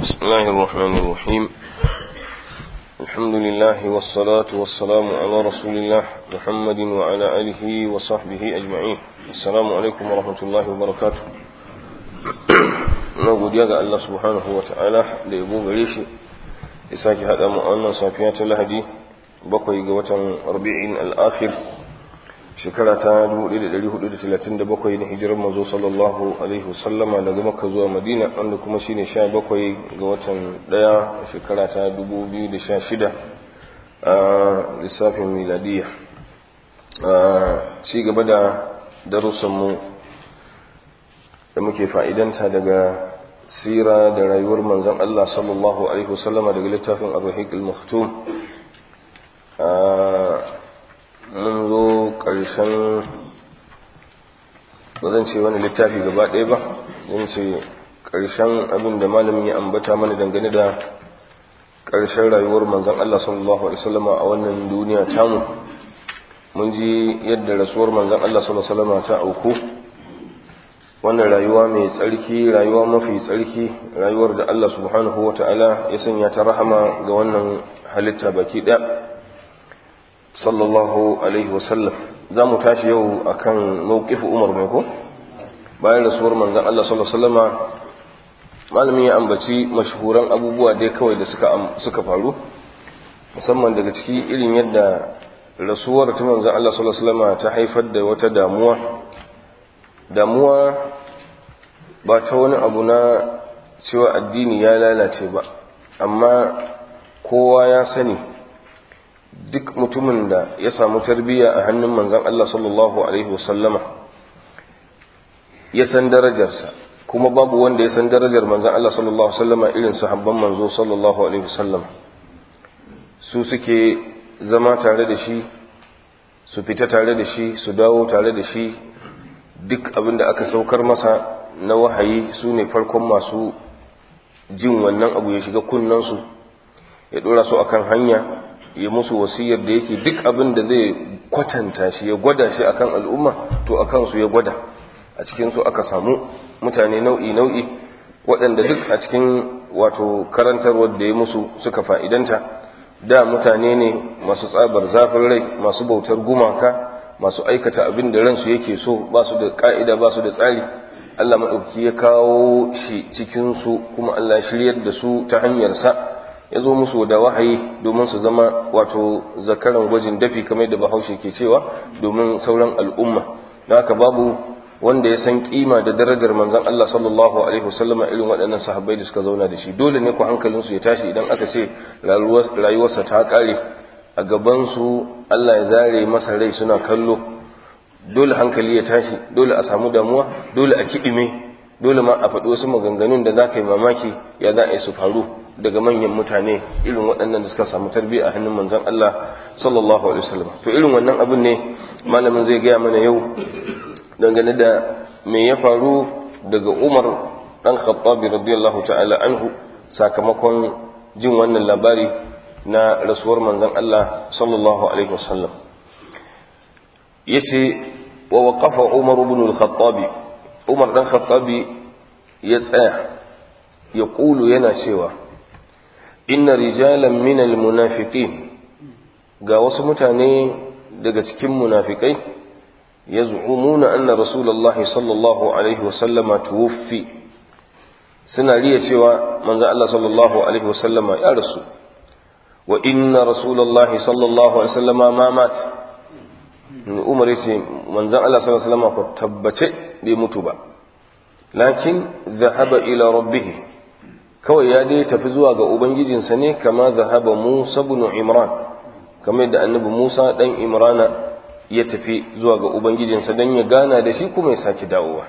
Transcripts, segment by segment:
بسم الله الرحمن الرحيم الحمد لله والصلاة والسلام على رسول الله محمد وعلى آله وصحبه أجمعين السلام عليكم ورحمة الله وبركاته na godiya ga Allah subhanahu wa ta'ala da yabo gare shi ya sake haɗa mu a wannan safiya ta lahadi bakwai ga watan rabi'in al'akhir shekara ta 1437 na hijirar mazo sallallahu alaihi wasallama daga makka zuwa madina wanda kuma shine 17 ga watan daya shekara ta 2016 a lissafin miladiya a ci gaba da darussanmu da muke fa'idanta daga sira da rayuwar manzan Allah sallallahu alaihi wasallama daga littafin ar-rahiq al-maktum mun zo ƙarshen ba zan ce wani littafi gaba ɗaya ba zan ce ƙarshen abin da malamin ya ambata mana dangane da ƙarshen rayuwar manzan Allah sallallahu Alaihi wasallama a wannan duniya tamu mun ji yadda rasuwar manzan Allah sallallahu Alaihi wasallama ta auku wannan rayuwa mai tsarki rayuwa mafi tsarki rayuwar da Allah subhanahu wa ta'ala ya sanya ta rahama ga wannan halitta baki ɗaya sallallahu alaihi wasallam za mu tashi yau akan mawqifu umar mai ko bayan rasuwar manzon Allah sallallahu alaihi wasallama malamin ya ambaci mashhuran abubuwa dai kawai da suka suka faru musamman daga ciki irin yadda rasuwar ta manzon Allah sallallahu alaihi wasallama ta haifar da wata damuwa damuwa ba ta wani abu na cewa addini ya lalace ba amma kowa ya sani duk mutumin da ya samu tarbiyya a hannun manzan Allah sallallahu Alaihi wasallama ya san darajarsa kuma babu wanda ya san darajar manzan Allah sallallahu Alaihi wasallama irin sahabban manzo sallallahu Alaihi wasallama su suke zama tare da shi su fita tare da shi su dawo tare da shi duk abin da aka saukar masa na wahayi su ne farkon masu jin wannan abu ya shiga kunnansu ya dora su akan hanya ya musu wasiyar da yake duk abin da zai kwatanta shi ya gwada shi akan al'umma to akan su ya gwada a cikin su aka samu mutane nau'i nau'i waɗanda duk a cikin wato karantarwar da ya musu suka fa'idanta da mutane ne masu tsabar zafin rai masu bautar gumaka masu aikata abin da ransu yake so ba su da ka'ida ba su da tsari Allah maɗauki ya kawo shi cikinsu kuma Allah shiryar da su ta hanyarsa ya zo musu da wahayi domin su zama wato zakaran gwajin dafi kamar da bahaushe ke cewa domin sauran al'umma da haka babu wanda ya san kima da darajar manzon Allah sallallahu alaihi wasallama irin waɗannan sahabbai da suka zauna da shi dole ne ku hankalinsu ya tashi idan aka ce rayuwarsa ta ƙare a gabansu Allah ya zare masa rai suna kallo dole hankali ya tashi dole a samu damuwa dole a kiɗime dole ma a faɗi wasu maganganun da za ka yi mamaki ya za a yi su faru daga manyan mutane irin waɗannan da suka samu tarbiyya a hannun manzon Allah sallallahu alaihi wasallam to irin wannan abin ne malamin zai gaya mana yau dangane da me ya faru daga Umar dan Khattabi radiyallahu ta'ala anhu sakamakon jin wannan labari na rasuwar manzon Allah sallallahu alaihi wasallam yace wa waqafa Umar ibn al-Khattab Umar dan Khattabi ya tsaya ya kulu yana cewa inna rijalan min al-munafiqin ga wasu mutane daga cikin munafikai yaz'umuna anna rasulullahi sallallahu alaihi wasallama tuwfi suna riya cewa manzo Allah sallallahu alaihi wasallama ya rasu wa inna rasulullahi sallallahu alaihi wasallama ma mat umar yace manzon Allah sallallahu alaihi wasallama ko tabbace bai mutu ba lakin dhahaba ila rabbih kawai ya dai tafi zuwa ga ubangijinsa ne kama dhahaba Musa ibn Imran kamar da annabi Musa dan Imrana ya tafi zuwa ga ubangijinsa dan ya gana da shi kuma ya saki dawowa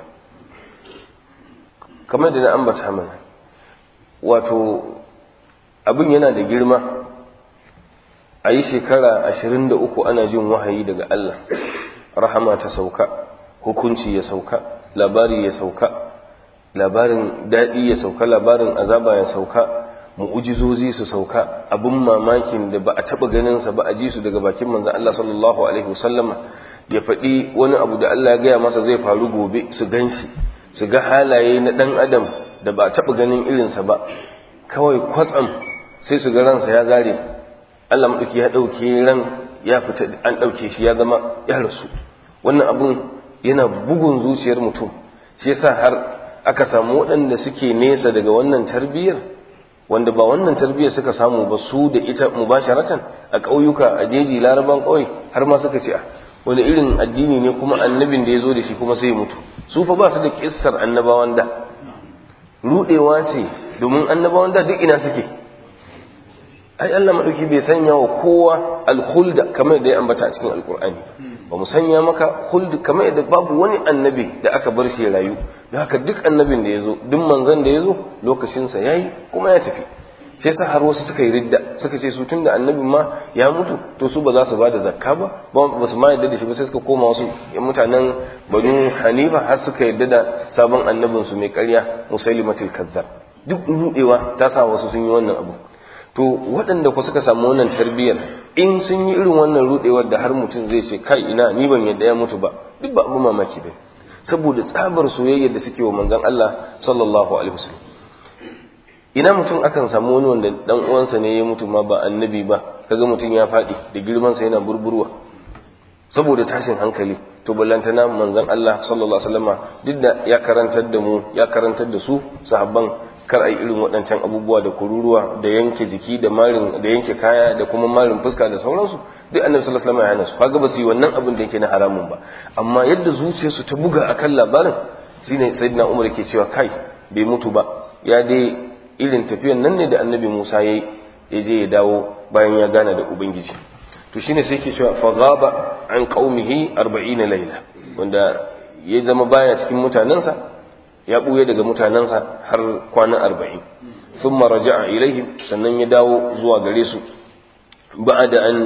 kamar da na ambata mana wato abin yana da girma a yi shekara ashirin da uku ana jin wahayi daga Allah rahama ta sauka hukunci ya sauka labari ya sauka labarin daɗi ya sauka labarin azaba ya sauka mu'ujizozi su sauka abin mamakin da ba a taɓa ganinsa ba a ji su daga bakin manzan Allah sallallahu alaihi wasallama ya faɗi wani abu da Allah ya gaya masa zai faru gobe su gan shi su ga halaye na ɗan adam da ba a taɓa ganin irinsa ba kawai kwatsam sai su ga ransa ya zare Allah maɗauki ya ɗauke ran ya fita an ɗauke shi ya zama ya rasu wannan abun yana bugun zuciyar mutum shi yasa har aka samu waɗanda suke nesa daga wannan tarbiyyar wanda ba wannan tarbiyyar suka samu ba su da ita mubasharatan a ƙauyuka a jeji laraban ƙauye har ma suka ce wani irin addini ne kuma annabin da ya zo da shi kuma sai mutu su fa ba su da kissar annabawan da rudewa ce domin annabawan da duk ina suke ai Allah madauki bai sanya wa kowa alkhuld kamar da ya ambata a cikin alkur'ani ba mu sanya maka khuld kamar yadda babu wani annabi da aka bar shi rayu da haka duk annabin da ya zo duk manzon da ya zo lokacinsa yayi kuma ya tafi sai sa har wasu suka yi ridda suka ce su tunda annabin ma ya mutu to su ba za su bada zakka ba ba su ma yadda da shi ba sai suka koma wasu mutanen banu hanifa har suka yadda da sabon annabin su mai ƙarya musailimatul kazzab duk rudewa ta sa wasu sun yi wannan abu to waɗanda ku suka samu wannan tarbiyyar in sun yi irin wannan rudewar da har mutum zai ce kai ina ni ban yadda ya mutu ba duk ba abu mamaki ba saboda tsabar soyayya da suke wa manzon Allah sallallahu alaihi wasallam ina mutum akan samu wani wanda dan uwansa ne ya mutu ma ba annabi ba kaga mutum ya faɗi da girman sa yana burburwa saboda tashin hankali to ballantana manzon Allah sallallahu alaihi wasallama duk da ya karantar da mu ya karantar da su sahabban kar ai irin waɗancan abubuwa da kururuwa da yanke jiki da marin da yanke kaya da kuma marin fuska da sauransu duk annabi sallallahu alaihi wasallam ya hana su kaga ba su yi wannan abin da yake na haramun ba amma yadda zuciyarsu ta buga akan labarin shine sayyidina Umar yake cewa kai bai mutu ba ya dai irin tafiyan nan ne da annabi Musa yayi ya je ya dawo bayan ya gana da ubangiji to shine sai yake cewa fa ghaba an qaumihi 40 layla wanda ya zama baya cikin mutanensa ya ɓuya daga mutanensa har kwana arba'in sun maraja a ilaihim sannan ya dawo zuwa gare su ba da an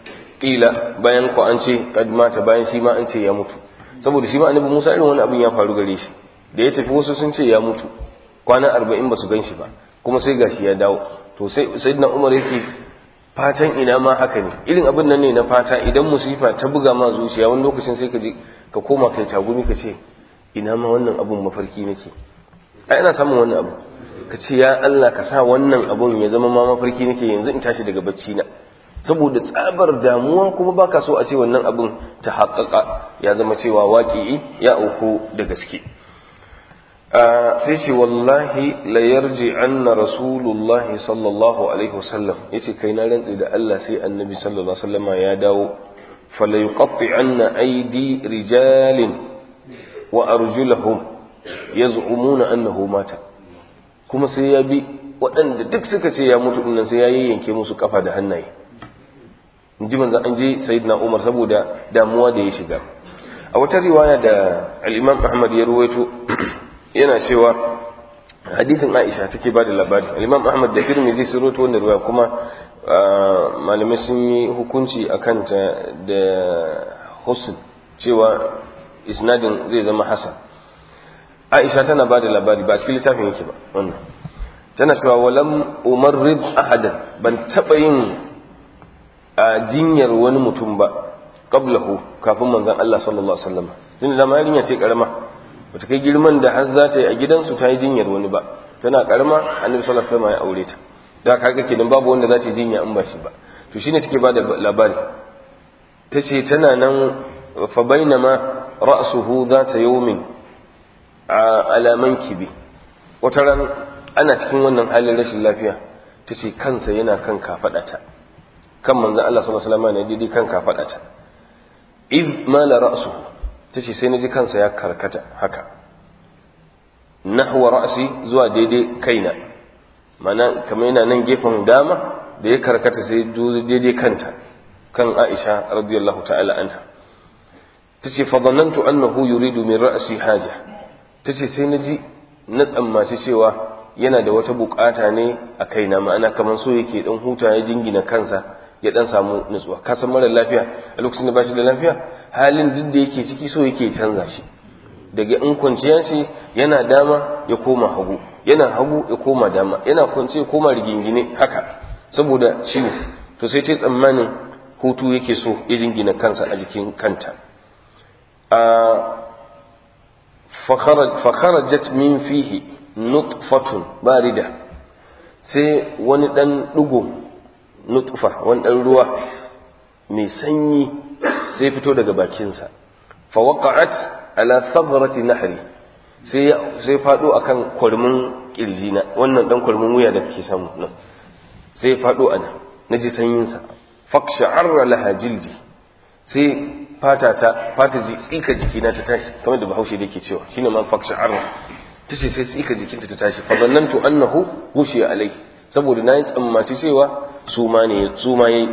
ƙila bayan ku an ce kad mata bayan shi ma an ce ya mutu saboda shi ma annabi musa irin wani abin ya faru gare shi da ya tafi wasu sun ce ya mutu kwana arba'in ba su gan shi ba kuma sai gashi ya dawo to sai sayyidina umar yake fatan ina ma haka ne irin abin nan ne na fata idan musifa ta buga ma zuciya wani lokacin sai ka je ka koma kai tagumi ka ce ina ma wannan abun mafarki nake ai ina samun wannan abu ka ce ya Allah ka sa wannan abun ya zama ma mafarki nake yanzu in tashi daga bacci na saboda tsabar damuwa kuma baka so a ce wannan abun ta haƙaƙa ya zama cewa waƙi'i ya auku da gaske sai ce wallahi la yarji anna rasulullahi sallallahu alaihi wasallam yace kai na rantsi da Allah sai annabi sallallahu alaihi wasallama ya dawo fala yuqatti anna aidi rijalin wa arjulahum yaz'umuna annahu mata kuma sai ya bi waɗanda duk suka ce ya mutu dinnan sai ya yanke musu kafa da hannaye inji manzo an je sayyidina Umar saboda damuwa da ya shiga a wata riwaya da al-Imam Ahmad ya ruwaito yana cewa hadithin Aisha take bada labari al-Imam Ahmad da Tirmidhi sun ruwaito wannan riwaya kuma malamai sun yi hukunci akan ta da husn cewa isnadin zai zama hasan aisha tana ba da labari ba cikin littafin yake ba wannan tana cewa walam umarrid ahadan ban taba yin a jinyar wani mutum ba qablahu kafin manzon Allah sallallahu alaihi wasallam tun da yarinya ce karama bata kai girman da har za ta yi a gidansu ta yi jinyar wani ba tana karama annabi sallallahu alaihi wasallam ya aure ta da kaga kenan babu wanda za ta yi jinya in ba shi ba to shine take ba da labari tace tana nan fa bainama ra'suhu zata yawmin ala mankibi wata ran ana cikin wannan halin rashin lafiya tace kansa yana kan kafadata kan manzon Allah sallallahu alaihi wasallam ne didi kan kafadata id mala ra'suhu tace sai naji kansa ya karkata haka nahwa ra'si zuwa daidai kaina mana kamar yana nan gefen dama da ya karkata sai daidai kanta kan Aisha radiyallahu ta'ala anha tace fa dhanantu annahu yuridu min ra'si haja tace sai naji na tsammaci cewa yana da wata bukata ne a kaina ma'ana kamar so yake dan huta ya jingina kansa ya dan samu nutsuwa ka san mara lafiya a lokacin da bashi da lafiya halin duk da yake ciki so yake canza shi daga in kwanciya ce yana dama ya koma hagu yana hagu ya koma dama yana kwance ya koma rigingine haka saboda ciwo to sai ta tsammanin hutu yake so ya jingina kansa a jikin kanta fakharajat min fihi nutfatun barida sai wani dan dugo nutfa wani dan ruwa mai sanyi sai fito daga bakinsa fa waqa'at ala thagrati nahri sai sai fado akan kurmin kirjina wannan dan kurmin wuya da kake samu nan sai fado ana naji sanyin sa faqsha'arra laha jildi sai fata ta fata ji tsika jikina ta tashi kamar da Bahaushe yake cewa shine man faqsha'arra tace sai tsika jikinta ta tashi fa zannantu annahu hushiya alai saboda nayi tsammaci cewa su ma ne su ma yayi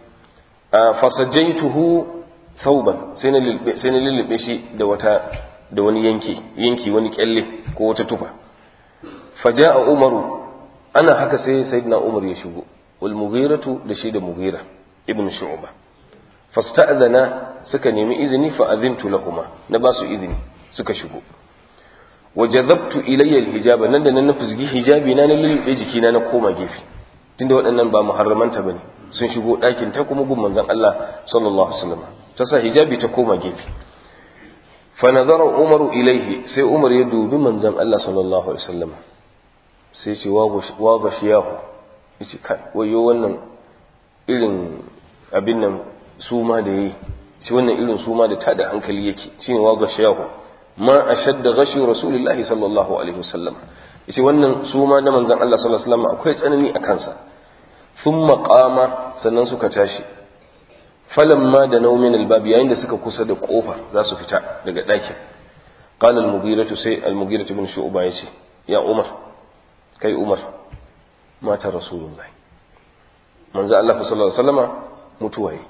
fasajaituhu thawban sai na lilbe sai na lilbe shi da wata da wani yanki yanki wani kyalle ko wata tufa faja'a umaru ana haka sai sayyidina umar ya shigo wal mughiratu da shi da mughira ibn shu'ba fasta'dhana suka nemi izini fa adhintu lahumma na ba su izini suka shigo wajazabtu ilayya alhijaba nan da nan na fusgi hijabi na na lulube jikina na koma gefe tunda waɗannan ba muharramanta bane sun shigo ɗakin ta kuma gun manzon Allah sallallahu alaihi wasallam ta sa hijabi ta koma gefe fa nazara umaru ilaihi sai umar ya dubi manzon Allah sallallahu alaihi wasallam sai ce wa gashiyahu yace kai wayo wannan irin abin nan suma da yayi shi wannan irin suma da tada hankali yake shine wa gashiyahu ma ashadda gashi rasulullahi sallallahu alaihi wasallam yace wannan suma na manzon Allah sallallahu alaihi wasallam akwai tsanani a kansa thumma qama sannan suka tashi falamma da naumin albab yayin da suka kusa da kofa za su fita daga ɗakin qala al-mughiratu sai al-mughiratu ibn shu'ba yace ya umar kai umar mata rasulullahi manzo Allah sallallahu alaihi wasallama mutuwa yi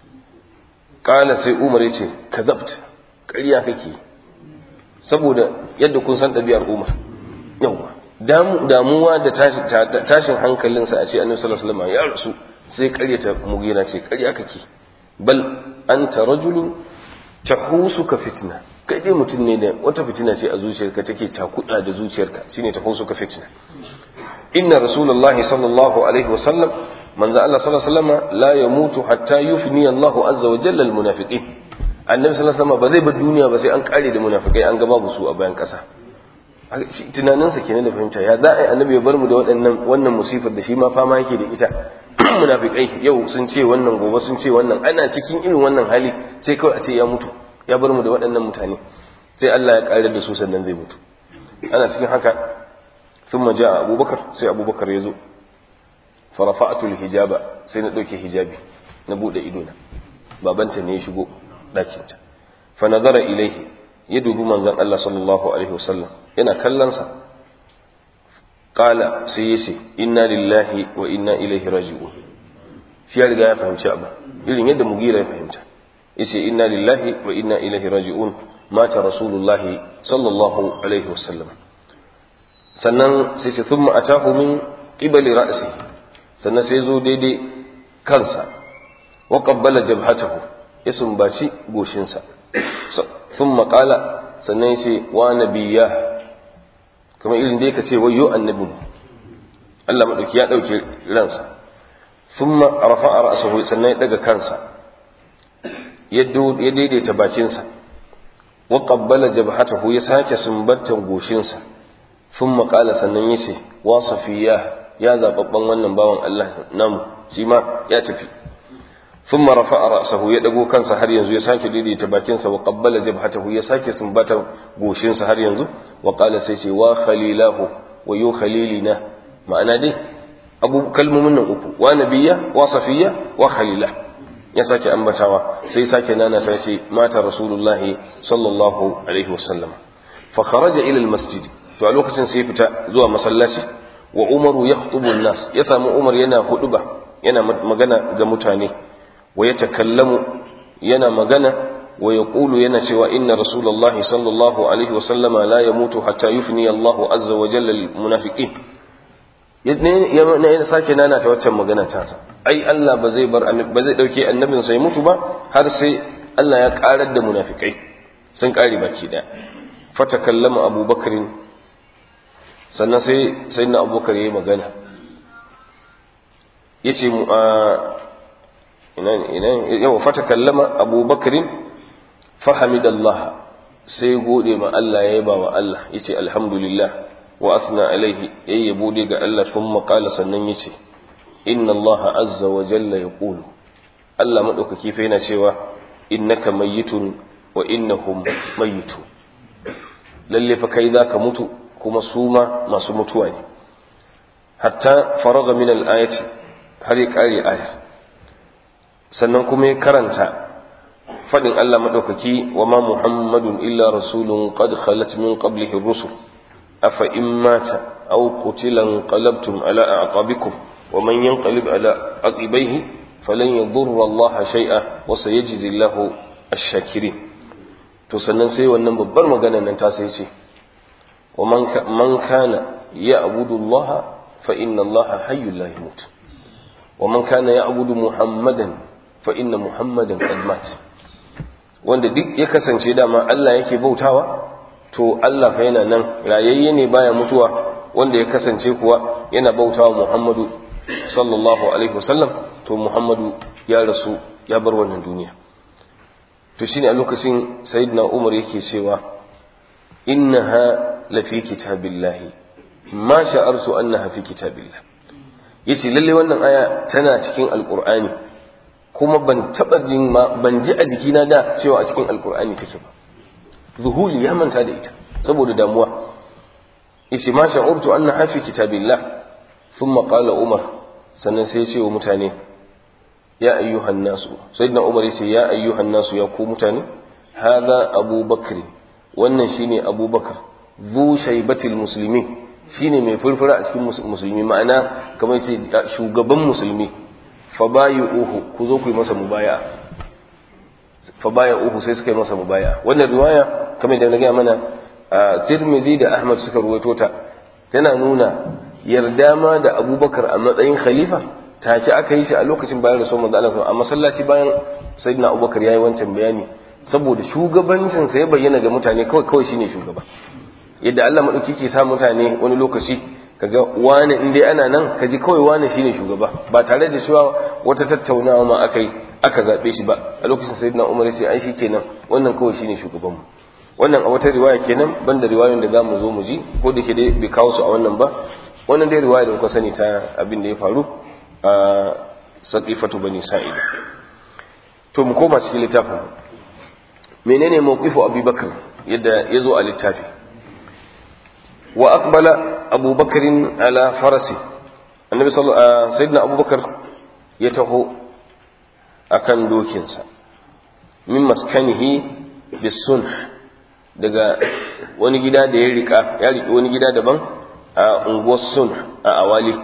qala sai umar yace kazabt ƙarya kake saboda yadda kun san ɗabi'ar umar yawa damuwa da tashin hankalinsa a ce annabi sallallahu alaihi wasallam ya rasu sai ƙaryata mugina ce ƙarya kake bal anta rajulun tahusuka fitna kai dai mutum ne da wata fitina ce a zuciyarka take cakuɗa da zuciyarka shine tahusuka fitna inna rasulullahi sallallahu alaihi wasallam manzo Allah sallallahu alaihi wasallam la yamutu hatta yufni Allahu azza wa jalla almunafiqin annabi sallallahu alaihi wasallam ba zai bar duniya ba sai an kare da munafikai an ga babu su a bayan kasa tunaninsa kenan da fahimta ya za a yi annabi ya bar mu da waɗannan wannan musifar da shi ma fama yake da ita munafikai yau sun ce wannan gobe sun ce wannan ana cikin irin wannan hali sai kawai a ce ya mutu ya bar mu da waɗannan mutane sai Allah ya kare da su sannan zai mutu ana cikin haka thumma jaa abubakar sai abubakar ya zo farafa'atul hijaba sai na ɗauke hijabi na buɗe idona babanta ne ya shigo ɗakinta fa nazara ilaihi ya dubi manzon Allah sallallahu alaihi wasallam yana kallonsa qala sai yace inna lillahi wa inna ilaihi raji'un shi ya riga ya fahimci abu irin yadda mugira ya fahimta yace inna lillahi wa inna ilaihi raji'un mata rasulullahi sallallahu alaihi wasallam sannan sai ce thumma atahu min qibali ra'si sannan sai zo daidai kansa wa qabbala jabhatahu ya sumbaci goshinsa thumma qala sannan yace wa nabiyya kamar irin da yake ce wayyo annabi Allah madauki ya dauke ransa thumma rafa'a ra'sahu sannan ya daga kansa ya daidaita bakinsa wa qabbala jabhatahu ya sake sumbantan goshinsa thumma qala sannan yace wa safiya ya zababban wannan bawan Allah namu shi ma ya tafi thumma rafa'a ra'sahu ya dago kansa har yanzu ya sake daidaita bakinsa wa qabbala jabhatahu ya sake sumbatan goshinsa har yanzu wa qala sai ce wa khalilahu wa yu khalilina ma'ana dai abu kalmomin nan uku wa nabiyya wa safiya wa khalila ya sake ambatawa sai sake nana ta ce mata rasulullahi sallallahu alaihi wasallam fa kharaja ila almasjid to a lokacin sai fita zuwa masallaci wa umaru yakhutubu an-nas ya samu umar yana huduba yana magana ga mutane wa yatakallamu yana magana wa yaqulu yana cewa inna rasulullahi sallallahu alaihi wasallama la yamutu hatta yufni Allahu azza wa jalla al-munafiqin ya sake nana ta waccan magana ta sa ai Allah ba zai bar ba zai dauke annabin sai mutu ba har sai Allah ya karar da munafikai sun kare baki daya fatakallama abubakar sannan sai sayyidina abubakar yayi magana yace mu a ina ina yawa fatakallama abubakar fahamidallah sai gode ma Allah ya yaba wa Allah yace alhamdulillah wa asna alaihi yayi yabo dai ga Allah thumma qala sannan yace inna Allah azza wa jalla yaqulu Allah madaukaki fa yana cewa innaka mayyitun wa innahum mayyitu lalle fa kai zaka mutu kuma su ma masu mutuwa ne hatta faraga min al-ayati har ya kare ayar sannan kuma ya karanta fadin Allah madaukaki wa ma muhammadun illa rasulun qad khalat min qablihi ar-rusul afa in mata aw qutila qalabtum ala a'qabikum wa man yanqalib ala aqibaihi falan yadurra Allah shay'a wa sayajzi Allahu ash-shakirin to sannan sai wannan babbar magana nan ta sai ce wa man kana ya'budu Allah fa inna Allah hayyul la yamut wa man kana ya'budu Muhammadan fa inna Muhammadan qad mat wanda duk ya kasance dama Allah yake bautawa to Allah fa yana nan rayayye ne baya mutuwa wanda ya kasance kuwa yana bautawa Muhammadu sallallahu alaihi wasallam to Muhammadu ya rasu ya bar wannan duniya to shine a lokacin sayyidina Umar yake cewa innaha lafi kitabillahi ma sha'artu annaha fi kitabillah yace lalle wannan aya tana cikin alqur'ani kuma ban taba jin ma ban ji a jikina da cewa a cikin alqur'ani take ba zuhuli ya manta da ita saboda damuwa yace ma sha'urtu annaha fi kitabillah thumma qala umar sannan sai ya ce wa mutane ya ayyuhan nasu sayyidina umar yace ya ayyuhan nasu ya ku mutane hadha abubakar wannan shine abubakar zu shaybatil muslimin shine mai furfura a cikin musulmi ma'ana kamar ce shugaban musulmi fa uhu ku zo ku yi masa mubaya fa uhu sai suka yi masa mubaya wannan riwaya kamar da na gaya mana Tirmidhi da Ahmad suka ruwaito ta tana nuna yarda ma da Abubakar a matsayin khalifa take aka yi shi a lokacin bayan rasul manzo Allah a masallaci bayan sayyidina Abubakar yayi wancan bayani saboda shugabancin sa ya bayyana ga mutane kawai kawai shine shugaba yadda Allah madauki ke sa mutane wani lokaci kaga wani in dai ana nan kaji kawai wani shine shugaba ba tare da cewa wata tattaunawa ma akai aka zabe shi ba a lokacin sayyidina Umar sai ai shikenan wannan kawai shine shugaban mu wannan a wata riwaya kenan banda riwayoyin da zamu zo mu ji ko da ke dai bai kawo su a wannan ba wannan dai riwaya da kuka sani ta abin da ya faru a saqifatu bani sa'id to mu koma cikin littafin menene mawqifu abubakar yadda ya zo a littafi wa aqbala abubakarin ala farasi annabi sallallahu sayyidina abubakar ya taho akan dokinsa min maskanihi bisunh daga wani gida da ya rika ya riki wani gida daban a unguwar sun a awali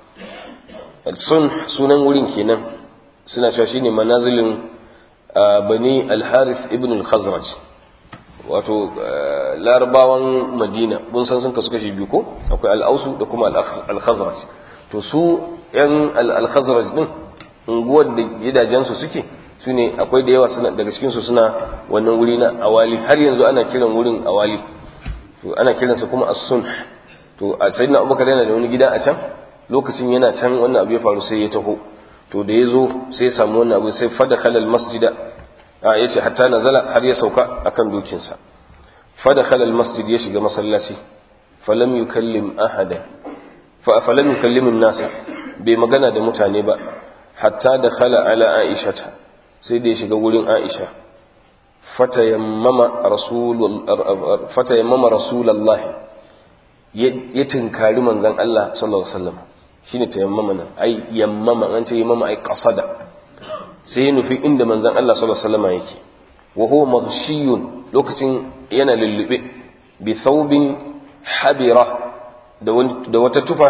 sun sunan wurin kenan suna cewa shine manazilin bani al-harith ibn al-khazraj wato larabawan madina mun san sun kasu kashi biyu ko akwai al-ausu da kuma al-khazraj to su yan al-khazraj din unguwar da gidajensu suke su ne akwai da yawa suna daga cikinsu suna wannan wuri na awali har yanzu ana kiran wurin awali to ana kiransa kuma as-sunh to a sayyidina abubakar yana da wani gida a can lokacin yana can wannan abu ya faru sai ya taho to da ya zo sai ya samu wannan abu sai fada khalal masjida a ya ce hatta nazala har ya sauka akan dokinsa fada khalal masjid ya shiga masallaci falam yukallim ahada fa falam yukallim nasa bai magana da mutane ba hatta da khala ala aishata sai da ya shiga wurin aisha fatayammama rasulallah ya tinkari manzan Allah sallallahu Alaihi wasallam shi ne tayammama nan ai yammama an ce yammama ai kasada sai ya nufi inda manzan Allah sallallahu Alaihi wasallam yake wa huwa maghshiyun lokacin yana lullube bi thawbin habira da wata tufa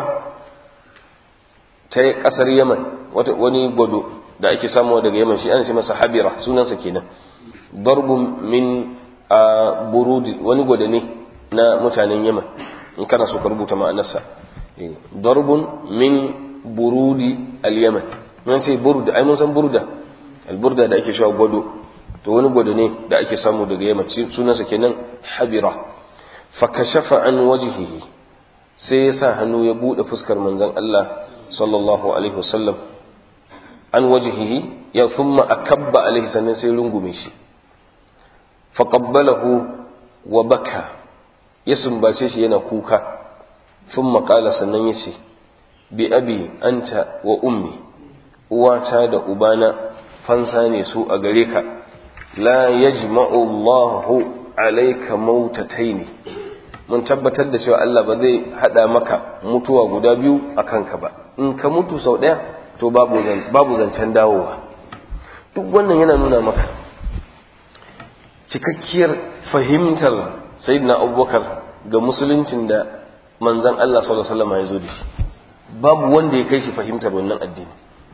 ta kasar yaman wani gwado da ake samuwa daga yaman shi ana ce masa habira sunansa kenan darbun min a burudi wani gwada ne na mutanen yaman in kana so ka rubuta ma'anarsa darbun min burudi al-yaman mun ce burda ai mun san burda al-burda da ake cewa gwado to wani gwado ne da ake samu daga yaman sunansa kenan habira fa kashafa an wajhihi sai ya sa hannu ya bude fuskar manzon Allah sallallahu alaihi wasallam an wajihihi ya thumma akabba alaihi sannan sai rungume shi faqabbalahu wa baka ya sumbace shi yana kuka sun maƙala sannan ya ce bi abi anta wa ummi uwata da ubana fansa ne su a gare ka la yajma'u Allahu alayka mautataini mun tabbatar da cewa Allah ba zai hada maka mutuwa guda biyu a kanka ba in ka mutu sau ɗaya to babu babu zancen dawowa duk wannan yana nuna maka cikakkiyar fahimtar sayyidina abubakar ga musuluncin da manzon Allah sallallahu alaihi wasallam ya zo da shi babu wanda ya kai shi fahimtar wannan addini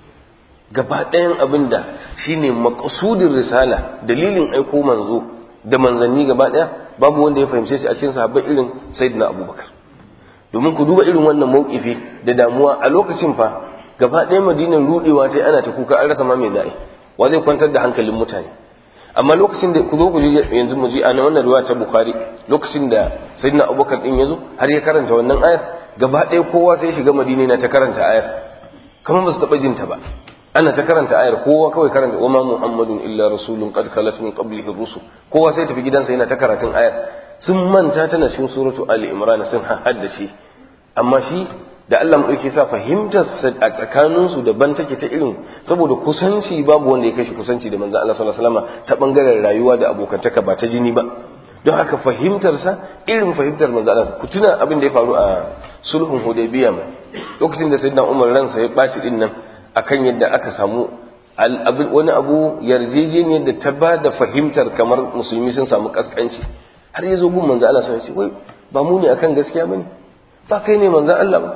gaba ɗayan abin da shine maqsudin risala dalilin aiko manzo da manzanni gaba ɗaya babu wanda ya fahimce shi a cikin sahabbai irin sayyidina abubakar domin ku duba irin wannan mawkifi da damuwa a lokacin fa gaba ɗaya madinan rudewa ta ana ta kuka an rasa ma mai za'i wa zai kwantar da hankalin mutane amma lokacin da ku zo ku ji yanzu mu ji a na wannan riwaya ta bukhari lokacin da sayyidina abubakar din yazo har ya karanta wannan ayar gaba ɗaya kowa sai shiga madina na ta karanta ayar kamar ba su taɓa jinta ba ana ta karanta ayar kowa kawai karanta wa ma muhammadun illa rasulun qad khalat min qablihi rusul kowa sai tafi gidansa yana ta karatun ayar sun manta tana cikin suratu ali imran sun haddace amma shi da Allah mu dauke sa fahimtar a tsakanin su daban take ta irin saboda kusanci babu wanda ya kai shi kusanci da manzon Allah sallallahu alaihi wasallam ta bangaren rayuwa da abokantaka ba ta jini ba don haka fahimtar sa irin fahimtar manzon Allah ku tuna abin da ya faru a sulhun hudaybiya lokacin da sayyidina Umar ransa ya baci din nan akan yadda aka samu wani abu yarjejeniyar da ta ba da fahimtar kamar musulmi sun samu kaskanci har ya zo gun manzo Allah sai ce wai ba mu ne akan gaskiya bane ba kai ne manzo Allah ba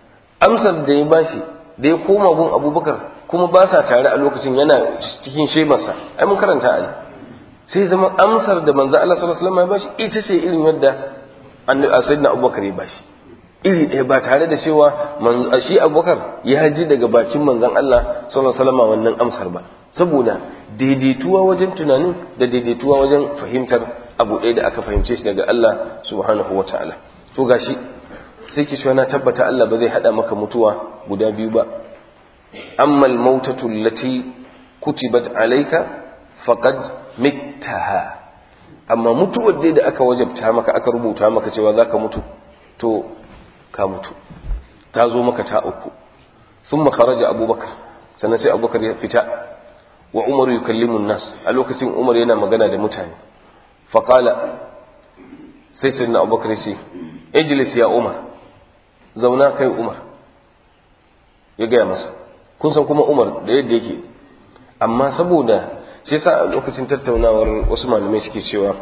amsar da ya bashi da ya koma gun Abubakar kuma ba sa tare a lokacin yana cikin shemarsa ai mun karanta ali sai zama amsar da manzo Allah sallallahu alaihi wasallam ya bashi ita ce irin yadda annabi sayyidina Abubakar ya bashi iri ɗaya ba tare da cewa shi abubakar ya ji daga bakin manzan Allah sallallahu alaihi wannan amsar ba saboda daidaituwa wajen tunanin da daidaituwa wajen fahimtar abu ɗaya da aka fahimce shi daga Allah subhanahu wa ta'ala to gashi sai ki na tabbata Allah ba zai hada maka mutuwa guda biyu ba amma al-mautatu allati kutibat alayka faqad mittaha amma mutuwar dai da aka wajabta maka aka rubuta maka cewa zaka mutu to ka mutu ta zo maka ta uku sun makaraja abubakar sannan sai abubakar ya fita wa umaru yi kallimun nas a lokacin umar yana magana da mutane faƙala sai sai na abubakar ce ejilis ya umar zauna kai umar ya gaya masa kun san kuma umar da yadda yake amma saboda shi sa a lokacin tattaunawar wasu malamai suke cewa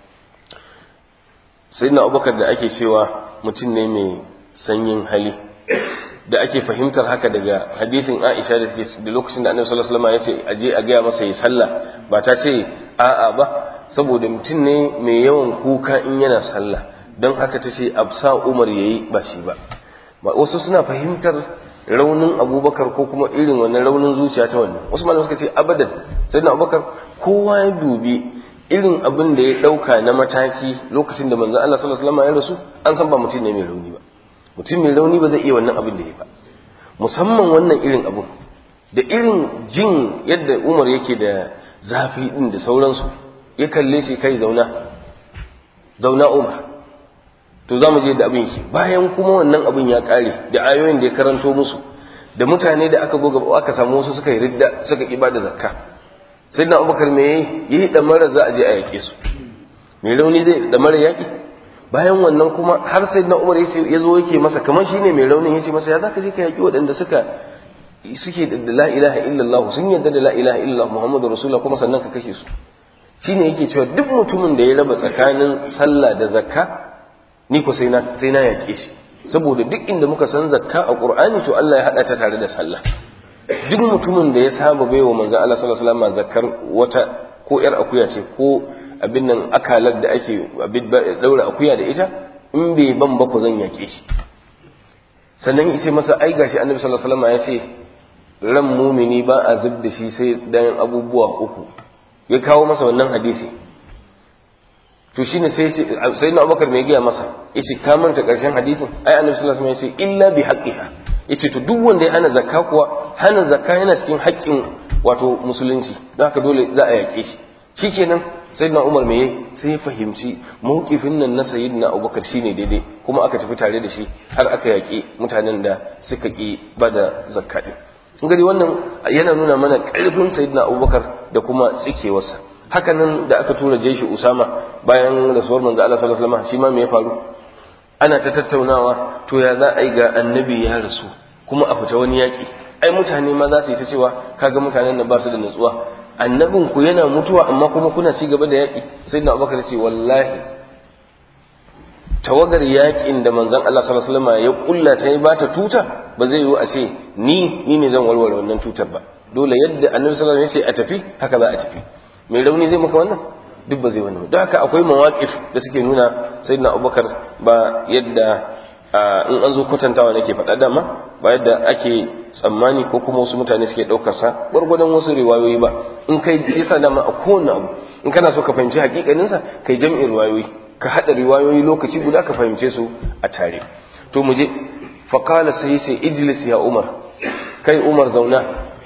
sai na abubakar da ake cewa mutum ne mai sanyin hali da ake fahimtar haka daga hadithin Aisha da da lokacin da Annabi sallallahu alaihi wasallam ya ce aje a gaya masa yi sallah ba ta ce a'a ba saboda mutum ne mai yawan kuka in yana sallah don haka ta ce absa Umar yayi ba shi ba wasu suna fahimtar raunin Abubakar ko kuma irin wannan raunin zuciya ta wannan wasu malamai suka ce abadan sayyidina Abubakar kowa ya dubi irin abin da ya dauka na mataki lokacin da manzon Allah sallallahu alaihi wasallam ya rasu an san ba mutum ne mai rauni ba mutum mai rauni ba zai iya wannan abin da ya ba musamman wannan irin abin da irin jin yadda umar yake da zafi din da sauransu ya kalle shi kai zauna zauna umar to za mu je da abin yake bayan kuma wannan abin ya kare da ayoyin da ya karanto musu da mutane da aka goga aka samu wasu suka yi ridda suka ki da zakka sai na abubakar me yayi yi da mara za a je a yake su mai rauni zai da mara yaki bayan wannan kuma har sai na umar ya zo yake masa kamar shine mai raunin yace masa ya zaka je ka yaki waɗanda suka suke da la ilaha illallah sun yarda da la ilaha illallah muhammadu rasulullah kuma sannan ka kashe su shine yake cewa duk mutumin da ya raba tsakanin sallah da zakka ni ko sai na sai na yake shi saboda duk inda muka san zakka a qur'ani to Allah ya hada ta tare da sallah duk mutumin da ya saba baiwa manzon Allah sallallahu alaihi wasallam zakkar wata ko yar akuya ce ko abin nan akalar da ake daura akuya da ita in bai ban ba ku zan yake shi sannan yace masa ai gashi annabi sallallahu alaihi wasallam ya ce ran mumini ba a zub da shi sai dan abubuwa uku ya kawo masa wannan hadisi to shine sai sai na Abubakar mai giya masa yace ka manta karshen hadisin ai annabi sallallahu alaihi wasallam ya ce illa bi haqqiha yace to duk wanda ya hana zakka kuwa hana zakka yana cikin haƙƙin wato musulunci don haka dole za a yaƙe shi shikenan sayyidina Umar me sai ya fahimci mawqifin nan na sayyidina Abubakar shine daidai kuma aka tafi tare da shi har aka yaƙi mutanen da suka ƙi ba da zakka ɗin gari wannan yana nuna mana ƙarfin sayyidina abubakar da kuma tsikewarsa hakanan da aka tura jeshi usama bayan rasuwar manzo Allah sallallahu alaihi wasallam shi ma me ya faru ana ta tattaunawa to ya za a yi ga annabi ya rasu kuma a fita wani yaƙi ai mutane ma za su yi ta cewa kaga mutanen nan ba su da nutsuwa annabin ku yana mutuwa amma kuma kuna ci gaba da yaƙi sai na abubakar ce wallahi tawagar yaƙin da manzon Allah sallallahu alaihi wasallam ya kulla ta ba ta tuta ba zai yiwu a ce ni ni ne zan warware wannan tutar ba dole yadda annabi sallallahu alaihi wasallam ya ce a tafi haka za a tafi mai rauni zai maka wannan duk ba zai wannan don haka akwai mawaƙif da suke nuna sayyidina abubakar ba yadda in an zo kwatantawa nake faɗa dama ba yadda ake tsammani ko kuma wasu mutane suke ɗaukar sa gwargwadon wasu riwayoyi ba in kai shi yasa dama a kowane abu in kana so ka fahimci hakikanin sa kai jami'in riwayoyi ka haɗa riwayoyi lokaci guda ka fahimce su a tare to mu je fa qala sai sai ijlis ya umar kai umar zauna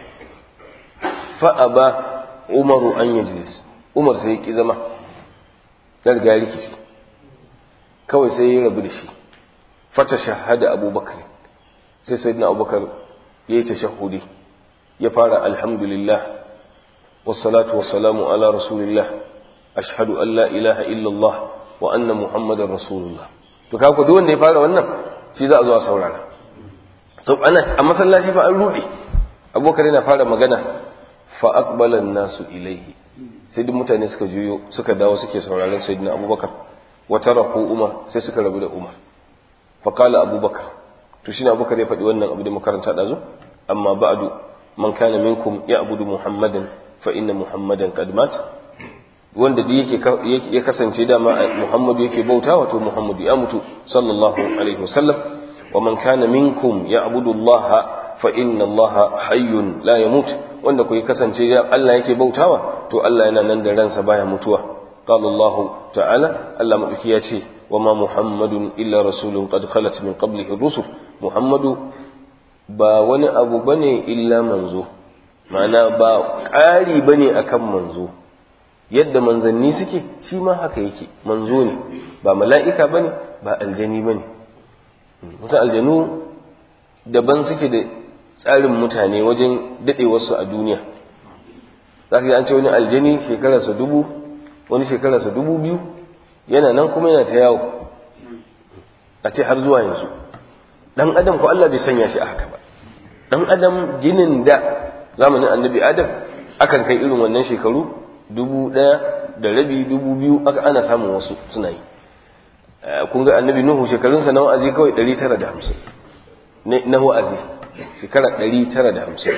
fa aba umaru an yajlis umar sai ya ki zama ya riga rikici kawai sai ya rabu da shi fata shahada abubakar sai sayyidina abubakar ya yi tashahudi ya fara alhamdulillah wassalatu wassalamu ala rasulillah ashhadu an la ilaha illallah wa anna muhammadar rasulullah to kaga duk wanda ya fara wannan shi za a zo a saurara so ana a masallaci fa an rude abubakar yana fara magana fa aqbala nasu ilaihi sai duk mutane suka juyo suka dawo suke sauraron sayyidina abubakar wa taraku umar sai suka rabu da umar fa qala abubakar to shine abubakar ya faɗi wannan abu da makaranta dazu amma ba'du man kana minkum ya'budu muhammadan fa inna muhammadan qad mat wanda duk yake ya kasance dama muhammadu yake bauta wato muhammadu ya mutu sallallahu alaihi wasallam wa man kana minkum ya'budu allaha fa inna allaha hayyun la yamut wanda ku kasance Allah yake bautawa to Allah yana nan da ransa baya mutuwa قال الله تعالى الله مدوكي ياتي وما محمد إلا رسول قد خلت من قبله الرسل محمد با wani abu bane illa manzo ma'ana ba ƙari bane akan manzo yadda manzanni suke shi ma haka yake manzo ne ba mala'ika bane ba aljani bane wasu aljanu daban suke da tsarin mutane wajen daɗewarsu a duniya za ka ji an ce wani aljani shekararsa dubu wani shekararsa dubu biyu yana nan kuma yana ta yawo a ce har zuwa yanzu dan adam ko Allah bai sanya shi a haka ba dan adam ginin da zamanin annabi adam akan kai irin wannan shekaru dubu ɗaya da rabi dubu biyu aka ana samun wasu suna yi kun ga annabi nuhu shekarunsa na wa'azi kawai ɗari tara da hamsin na wa'azi shekara ɗari tara da hamsin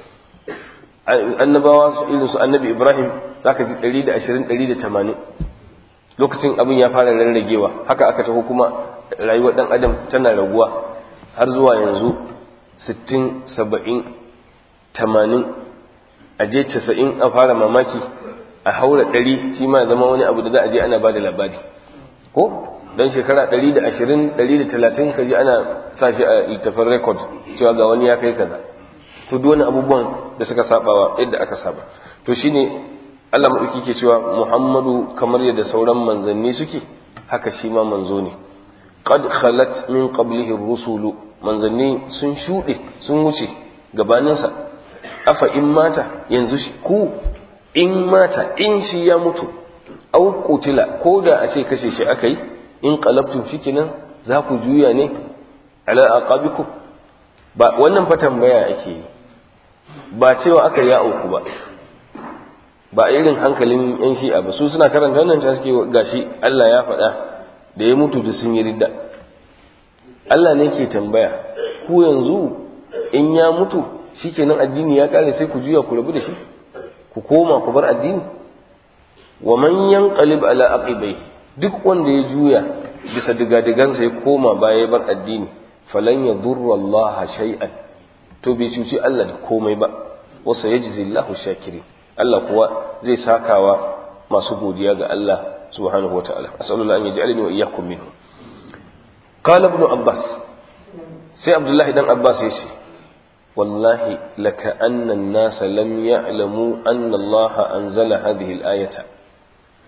annabawa irin su annabi ibrahim za ka ji 120-180 lokacin abin ya fara rarragewa haka aka taho kuma rayuwar dan adam tana raguwa har zuwa yanzu 60 70 80 a je 90 a fara mamaki a haura 100 shi ma zama wani abu da za a je ana ba da labari ko don shekara 120 130 ka ji ana sa shi a littafin rekod cewa ga wani ya kai kaza to duk wani abubuwan da suka sabawa yadda aka saba to shine Allah maɗauki ke cewa Muhammadu kamar yadda sauran manzanni suke haka shi ma manzo ne qad khalat min qablihi rusulu manzanni sun shuɗe sun wuce gabaninsa afa in mata yanzu ku in mata in shi ya mutu au qutila ko da a ce kashe shi akai in qalabtum shikenan za ku juya ne ala aqabikum ba wannan fa tambaya ake yi ba cewa aka ya auku ba ba irin hankalin yan shi'a ba su suna karanta wannan ta suke gashi Allah ya faɗa da ya mutu da sun yi ridda Allah ne ke tambaya ku yanzu in ya mutu shikenan addini ya kare sai ku juya ku rabu da shi ku koma ku bar addini wa man yanqalib ala aqibai duk wanda ya juya bisa digadigansa ya koma baya ya bar addini falan yadurra Allah shay'an to bai cuci Allah da komai ba wa sayajzi Allahu shakirin Allah kuwa zai sakawa masu godiya ga Allah subhanahu wa ta'ala asallallahu an yaj'alani wa iyyakum minhu qala ibn abbas sai abdullahi dan abbas yace wallahi laka anna an-nas lam ya'lamu anna Allah anzala hadhihi al-ayata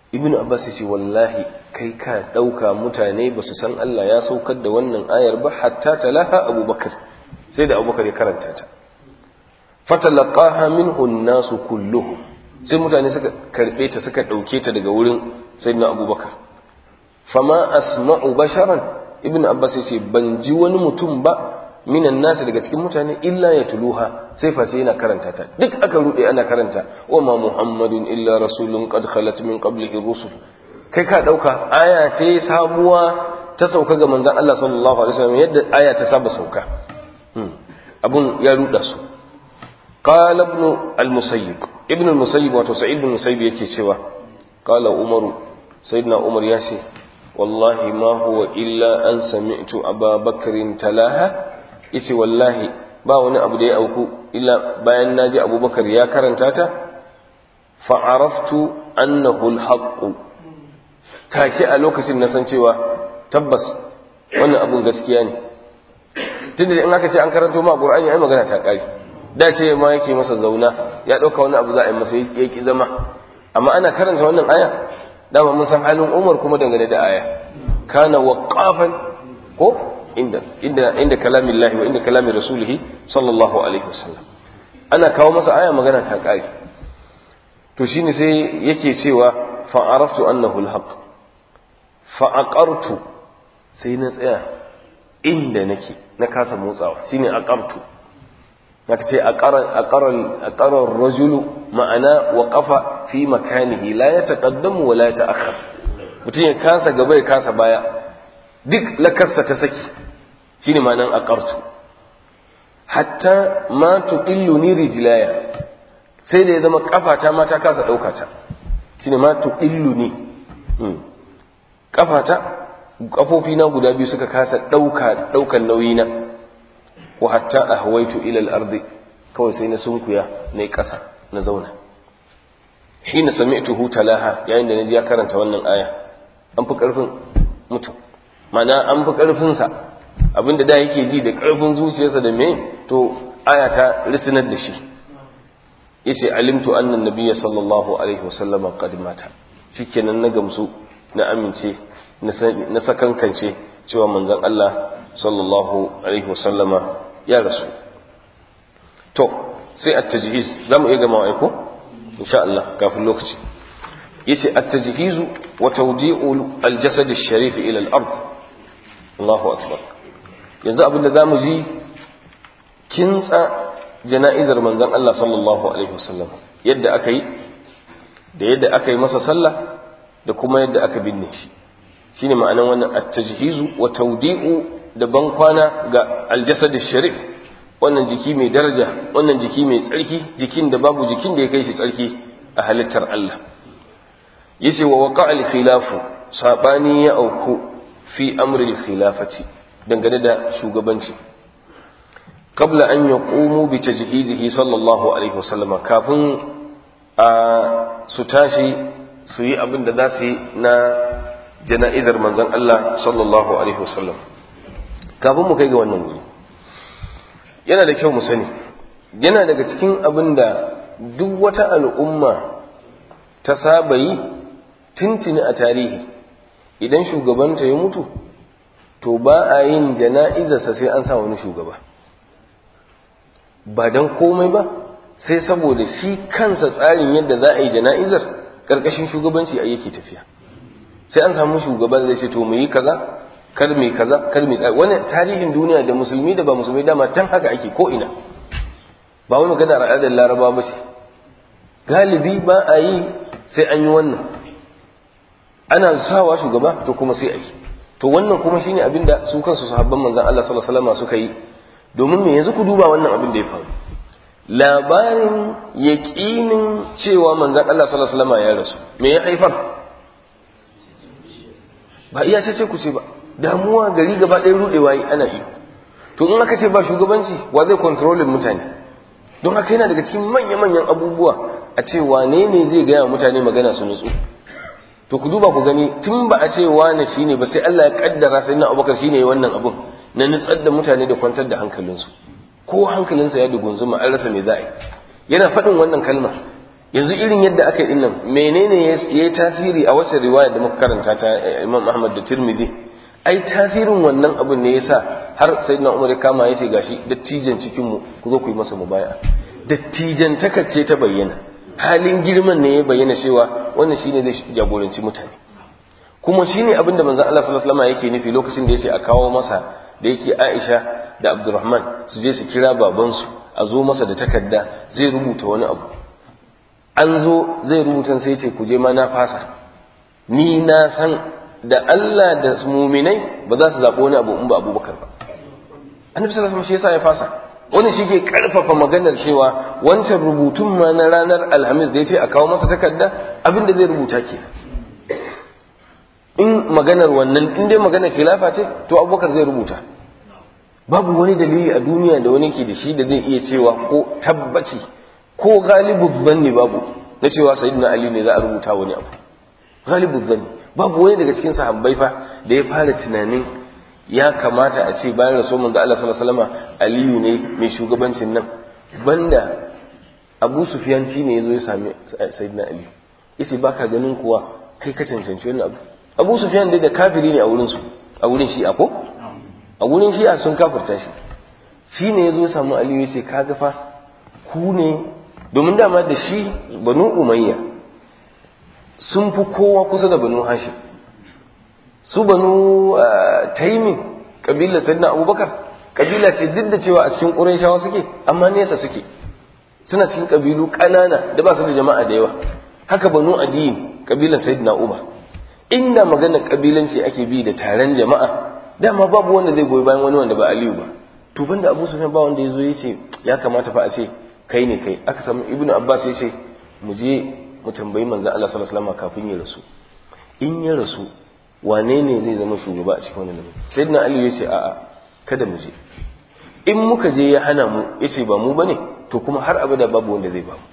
ibnu abbas ya ce wallahi kai ka ɗauka mutane ba su san Allah ya saukar da wannan ayar ba hatta talaha abubakar sai da abubakar ya karanta ta fatalaqaha minhu an-nasu kulluhum sai mutane suka karbe ta suka dauke ta daga wurin sayyidina abubakar fama asma'u basharan ibnu abbas yace ban ji wani mutum ba minan nasu daga cikin mutane illa ya tuluha sai face yana karanta ta duk aka rude ana karanta wa ma muhammadun illa rasulun qad khalat min qablihi rusul kai ka dauka aya ce sabuwa ta sauka ga manzon Allah sallallahu alaihi wasallam yadda aya ta saba sauka abun ya ruda su قال ابن المسيب ابن المسيب wato sa'id ibn musayyib yake cewa qala umar sayyidina umar ya ce wallahi ma huwa illa an sami'tu aba bakrin talaha yace wallahi ba wani abu da ya auku illa bayan naji abubakar ya karanta ta fa araftu annahu alhaq take a lokacin na san cewa tabbas wannan abun gaskiya ne tunda in aka ce an karanto ma qur'ani ai magana ta kare da ce ma yake masa zauna ya ɗauka wani abu za a yi masa ya ki zama amma ana karanta wannan aya dama mun san halin umar kuma dangane da aya kana waqafan ko inda inda inda kalamin lahi wa inda kalamin rasulihi sallallahu alaihi wasallam ana kawo masa aya magana ta kare to shine sai yake cewa fa araftu annahu alhaq fa aqartu sai na tsaya inda nake na kasa motsawa shine aqartu zaka ce a ƙarar rajulu ma'ana wa ƙafa fi makanihi la ya taƙaddamu wa la ya ta'akhar mutum ya kasa gaba ya kasa baya duk lakarsa ta saki shine ma'anan a ƙartu hatta ma tuqillu ni rijlaya sai da ya zama ƙafata ma ta kasa ɗauka ta shine ma tuqillu ni ƙafata ƙafofina guda biyu suka kasa ɗauka ɗaukan nauyina wa hatta ahwaitu ila al-ardi kawai sai na sunkuya na ƙasa na zauna hina sami'tuhu talaha yayin da naji ya karanta wannan aya an fi karfin mutum mana an fi karfin sa abinda da yake ji da karfin zuciyarsa da me to aya ta risinar da shi yace alimtu anna nabiyya sallallahu alaihi wasallam qad mata shikenan na gamsu na amince na sakankance cewa manzon Allah sallallahu alaihi wasallama ya rasu to sai at-tajhiz zamu iya gama aiko insha Allah kafin lokaci yace at-tajhiz wa tawdi'u al-jasad ash-sharif ila al-ard Allahu akbar yanzu abinda zamu ji kintsa jana'izar manzon Allah sallallahu alaihi wasallam yadda aka yi da yadda aka yi masa sallah da kuma yadda aka binne shi shine ma'anan wannan at-tajhiz wa tawdi'u da ban kwana ga al-jasad ash-sharif wannan jiki mai daraja wannan jiki mai tsarki jikin da babu jikin da ya kai shi tsarki a halittar Allah yace wa waqa al khilafu sabani ya auku fi amri al khilafati dangane da shugabanci qabla an yaqumu bi tajhizihi sallallahu alaihi wasallama kafin a su tashi su yi abin da za su yi na jana'izar manzon Allah sallallahu alaihi wasallam kafin mu kai ga wannan wuri yana da kyau mu sani yana daga cikin abin da duk wata al'umma ta saba yi tuntuni a tarihi idan shugabanta ya mutu to ba a yin jana'izarsa sai an sa wani shugaba ba don komai ba sai saboda shi kansa tsarin yadda za a yi jana'izar ƙarƙashin shugabanci a yake tafiya sai an samu shugaban zai ce to mu yi kaza kar mai kaza kar mai tsari wani tarihin duniya da musulmi da ba musulmi dama can haka ake ko ina ba wani magana al'adar laraba ba ce galibi ba a yi sai an yi wannan ana sawa shugaba to kuma sai a yi to wannan kuma shine abin da su kansu sahabban manzon Allah sallallahu alaihi wasallam suka yi domin me yanzu ku duba wannan abin da ya faru labarin yaƙinin cewa manzon Allah sallallahu alaihi wasallam ya rasu me ya haifar ba iya ce ku ce ba damuwa gari gaba ɗaya rudewa yi ana iyo to in aka ce ba shugabanci wa zai kontrolin mutane don haka yana daga cikin manya-manyan abubuwa a ce wane ne zai gaya mutane magana su nutsu to ku duba ku gani tun ba a ce wane shi ne ba sai Allah ya kaddara sai na abubakar shi ne wannan abun na nutsar da mutane da kwantar da hankalinsu ko hankalinsa ya dugunzuma an rasa me za a yi yana faɗin wannan kalma yanzu irin yadda aka yi nan menene ya yi tasiri a wacce riwaya da muka karanta ta Imam Ahmad da Tirmidhi ai tasirin wannan abin ne yasa har sayyidina Umar ya kama ya ce gashi dattijan cikin mu ku zo ku yi masa mubaya dattijan takacce ta bayyana halin girman ne ya bayyana cewa wannan shine zai jagoranci mutane kuma shine abin da manzon Allah sallallahu alaihi wasallam yake nufi lokacin da yace a kawo masa da yake Aisha da Abdurrahman su je su kira babansu a zo masa da takarda zai rubuta wani abu an zo zai rubuta sai ce ku je ma na fasa ni na san da Allah da muminai ba za su zaɓi wani abu in ba Abubakar ba annabi sallallahu alaihi wasallam shi yasa ya fasa wani shi ke karfafa maganar cewa wancan rubutun ma na ranar alhamis da ya ce a kawo masa takarda abin da zai rubuta ke in maganar wannan in dai maganar khilafa ce to abubakar zai rubuta babu wani dalili a duniya da wani ke da shi da zai iya cewa ko tabbaci ko galibu zanni babu na cewa sayyidina ali ne za a rubuta wani abu galibu zanni babu wani daga cikin sahabbai fa da ya fara tunanin ya kamata a ce bayan rasul manzo Allah sallallahu alaihi wasallam aliyu ne mai shugabancin nan banda abu sufyan ne yazo ya sami sayyidina ali yace baka ganin kuwa kai ka cancanci wannan abu abu sufyan dai da kafiri ne a wurin su a wurin shi'a ko a wurin shi'a sun kafirta shi shi ne ya zo samu aliyu ya ce kaga fa ku ne domin dama da shi banu umayya sun fi kowa kusa da banu hashim su banu taimin kabilar sayyidina abubakar kabila ce duk da cewa a cikin ƙurayshawa suke amma nesa suke suna cikin kabilu ƙanana da ba su da jama'a da yawa haka banu adiyin kabilar sayyidina umar inda magana kabilanci ake bi da taron jama'a dama babu wanda zai goyi bayan wani wanda ba aliyu ba to banda abu sufyan ba wanda ya zo ya ce ya kamata fa a ce kai ne kai aka samu ibnu abbas ya ce mu je mu tambayi manzon Allah sallallahu alaihi wasallam kafin ya rasu in ya rasu wane ne zai zama shugaba a cikin wannan lamari sayyidina aliyu ya ce a'a kada mu je in muka je ya hana mu ya ce ba mu bane to kuma har abada babu wanda zai ba mu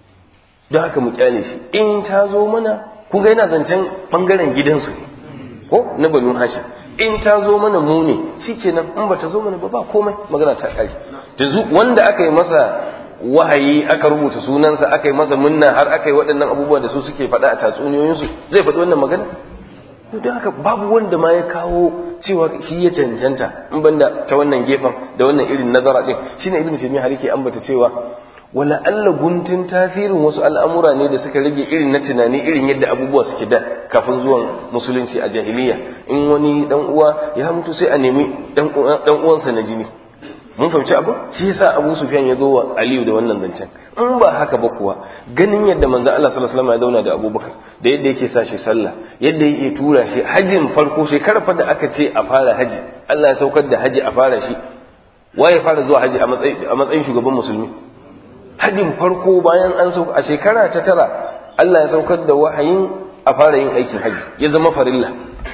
don haka mu kyale shi in ta zo mana kun ga yana zancen bangaren gidansu ne ko na banu hashim in ta zo mana mu ne shikenan in ba ta zo mana ba ba komai magana ta kare yanzu wanda aka yi masa wahayi aka rubuta sunansa aka yi masa munna har aka yi waɗannan abubuwa da su suke faɗa a tatsuniyoyinsu zai faɗi wannan magana don haka babu wanda ma ya kawo cewa shi ya cancanta in banda ta wannan gefen da wannan irin nazara din shine ibnu taymiya har yake ambata cewa wala alla guntun tasirin wasu al'amura ne da suka rage irin na tunani irin yadda abubuwa suke da kafin zuwan musulunci a jahiliya in wani dan uwa ya mutu sai a nemi dan uwansa na jini mun fahimci abu shi yasa Abu Sufyan ya zo wa Aliyu da wannan zancen in ba haka ba kuwa ganin yadda manzon Allah sallallahu alaihi wasallam ya zauna da Abubakar da yadda yake sa shi sallah yadda yake tura shi hajjin farko shekarar fa da aka ce a fara haji Allah ya saukar da haji a fara shi waye fara zuwa haji a matsayin shugaban musulmi hajjin farko bayan an sauka a shekara ta tara Allah ya saukar da wahayin a fara yin aikin haji ya zama farilla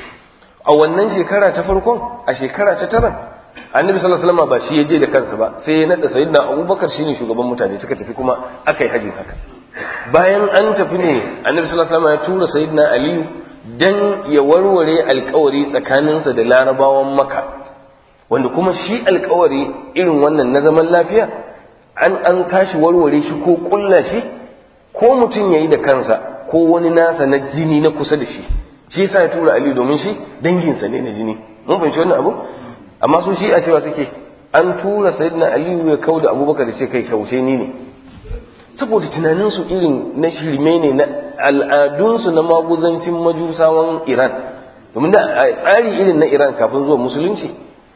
a wannan shekara ta farkon a shekara ta tara annabi sallallahu alaihi wasallam ba shi ya je da kansa ba sai ya nada sayyidina abubakar shine shugaban mutane suka tafi kuma aka yi hajjin haka bayan an tafi ne annabi sallallahu alaihi wasallam ya tura sayyidina aliyu dan ya warware alkawari tsakaninsa da larabawan maka wanda kuma shi alkawari irin wannan na zaman lafiya an an tashi warware shi ko kulla shi ko mutum yayi da kansa ko wani nasa na jini na kusa da shi shi yasa ya tura aliyu domin shi danginsa ne na jini mun fahimci wannan abu amma su shi a cewa suke an tura sayyidina aliyu ya kau da abubakar da ce kai kaushe ni ne saboda tunaninsu irin na shirme ne na al'adunsu na maguzancin majusawan iran domin da a tsari irin na iran kafin zuwa musulunci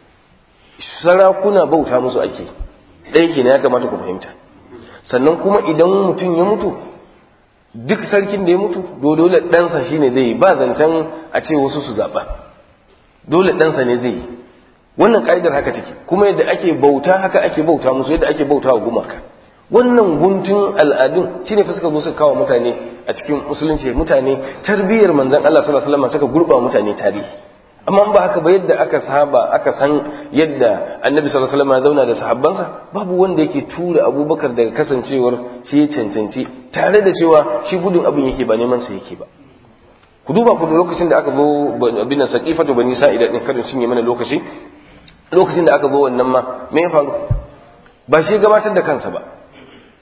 sarakuna bauta musu ake ɗaya ke ya kamata ku fahimta sannan kuma idan mutum ya mutu duk sarkin da ya mutu dole ɗansa shine zai yi ba zancen a ce wasu su zaɓa dole ɗansa ne zai yi wannan ka'idar haka take kuma yadda ake bauta haka ake bauta musu yadda ake bauta wa gumaka wannan guntun al'adun shine fa suka zo suka kawo mutane a cikin musulunci mutane tarbiyyar manzon Allah sallallahu alaihi wasallam suka gurba mutane tarihi amma ba haka ba yadda aka saba aka san yadda annabi sallallahu alaihi wasallam ya zauna da sahabbansa babu wanda yake tura abubakar daga kasancewar shi ya cancanci tare da cewa shi gudun abin yake ba neman sa yake ba ku duba ku lokacin da aka zo abin nan saqifatu bani sa'ida din karin cinye mana lokaci lokacin da aka zo wannan ma me ya faru ba shi gabatar da kansa ba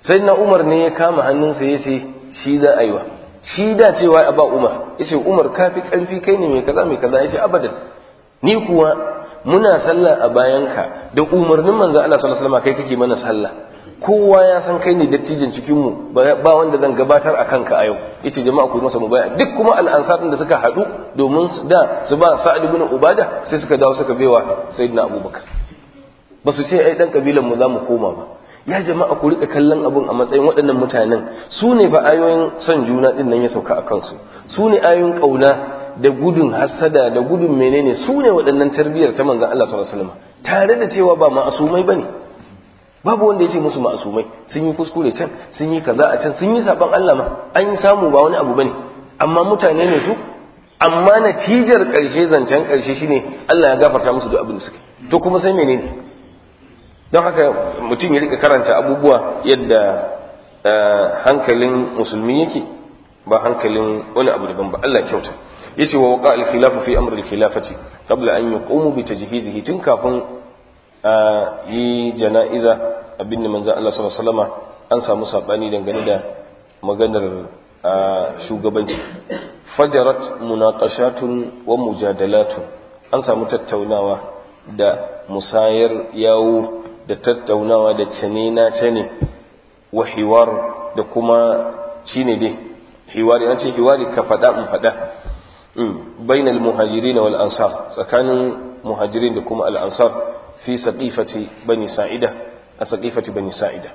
sai na umar ne ya kama hannunsa ya ce shi za a yi wa shi da cewa a ba umar ya ce umar ka fi ƙarfi kai ne mai kaza mai kaza ya ce abadan ni kuwa muna sallah a bayanka da umarnin manzo Allah sallallahu alaihi wasallam kai kake mana sallah kowa ya san kai ne dattijin cikin mu ba wanda zan gabatar a kanka a yau yace jama'a ku masa mubaya duk kuma al'ansar da suka hadu domin da su ba Sa'ad ibn Ubada sai suka dawo suka baiwa Sayyidina Abubakar ba su ce ai dan kabilan mu za mu koma ba ya jama'a ku rika kallon abun a matsayin waɗannan mutanen su ne fa ayoyin son juna din nan ya sauka a kansu su ne ayoyin kauna da gudun hassada da gudun menene su ne waɗannan tarbiyyar ta manzon Allah sallallahu alaihi wasallam tare da cewa ba ma'asumai bane babu wanda ya ce musu ma'asumai sun yi kuskure can sun yi kaza a can sun yi saban Allah ma an yi samu ba wani abu bane amma mutane ne su amma natijar ƙarshe zancen ƙarshe shine Allah ya gafarta musu duk abin da suka to kuma sai menene don haka mutum ya rika karanta abubuwa yadda hankalin musulmi yake ba hankalin wani abu daban ba Allah kyauta yace wa waqa al-khilafu fi amr al-khilafati qabla an yaqumu bi tajhizihi tun kafin yi jana'iza abin da manzo Allah sallallahu alaihi wasallam an samu sabani dangane da maganar shugabanci fajarat munaqashatun wa mujadalatun an samu tattaunawa da musayar yawo da tattaunawa da cane na cane wa hiwar da kuma shine dai hiwari an ce hiwari ka faɗa in faɗa bainal muhajirin wal ansar tsakanin muhajirin da kuma al ansar fi saqifati bani sa'ida a saqifati bani sa'ida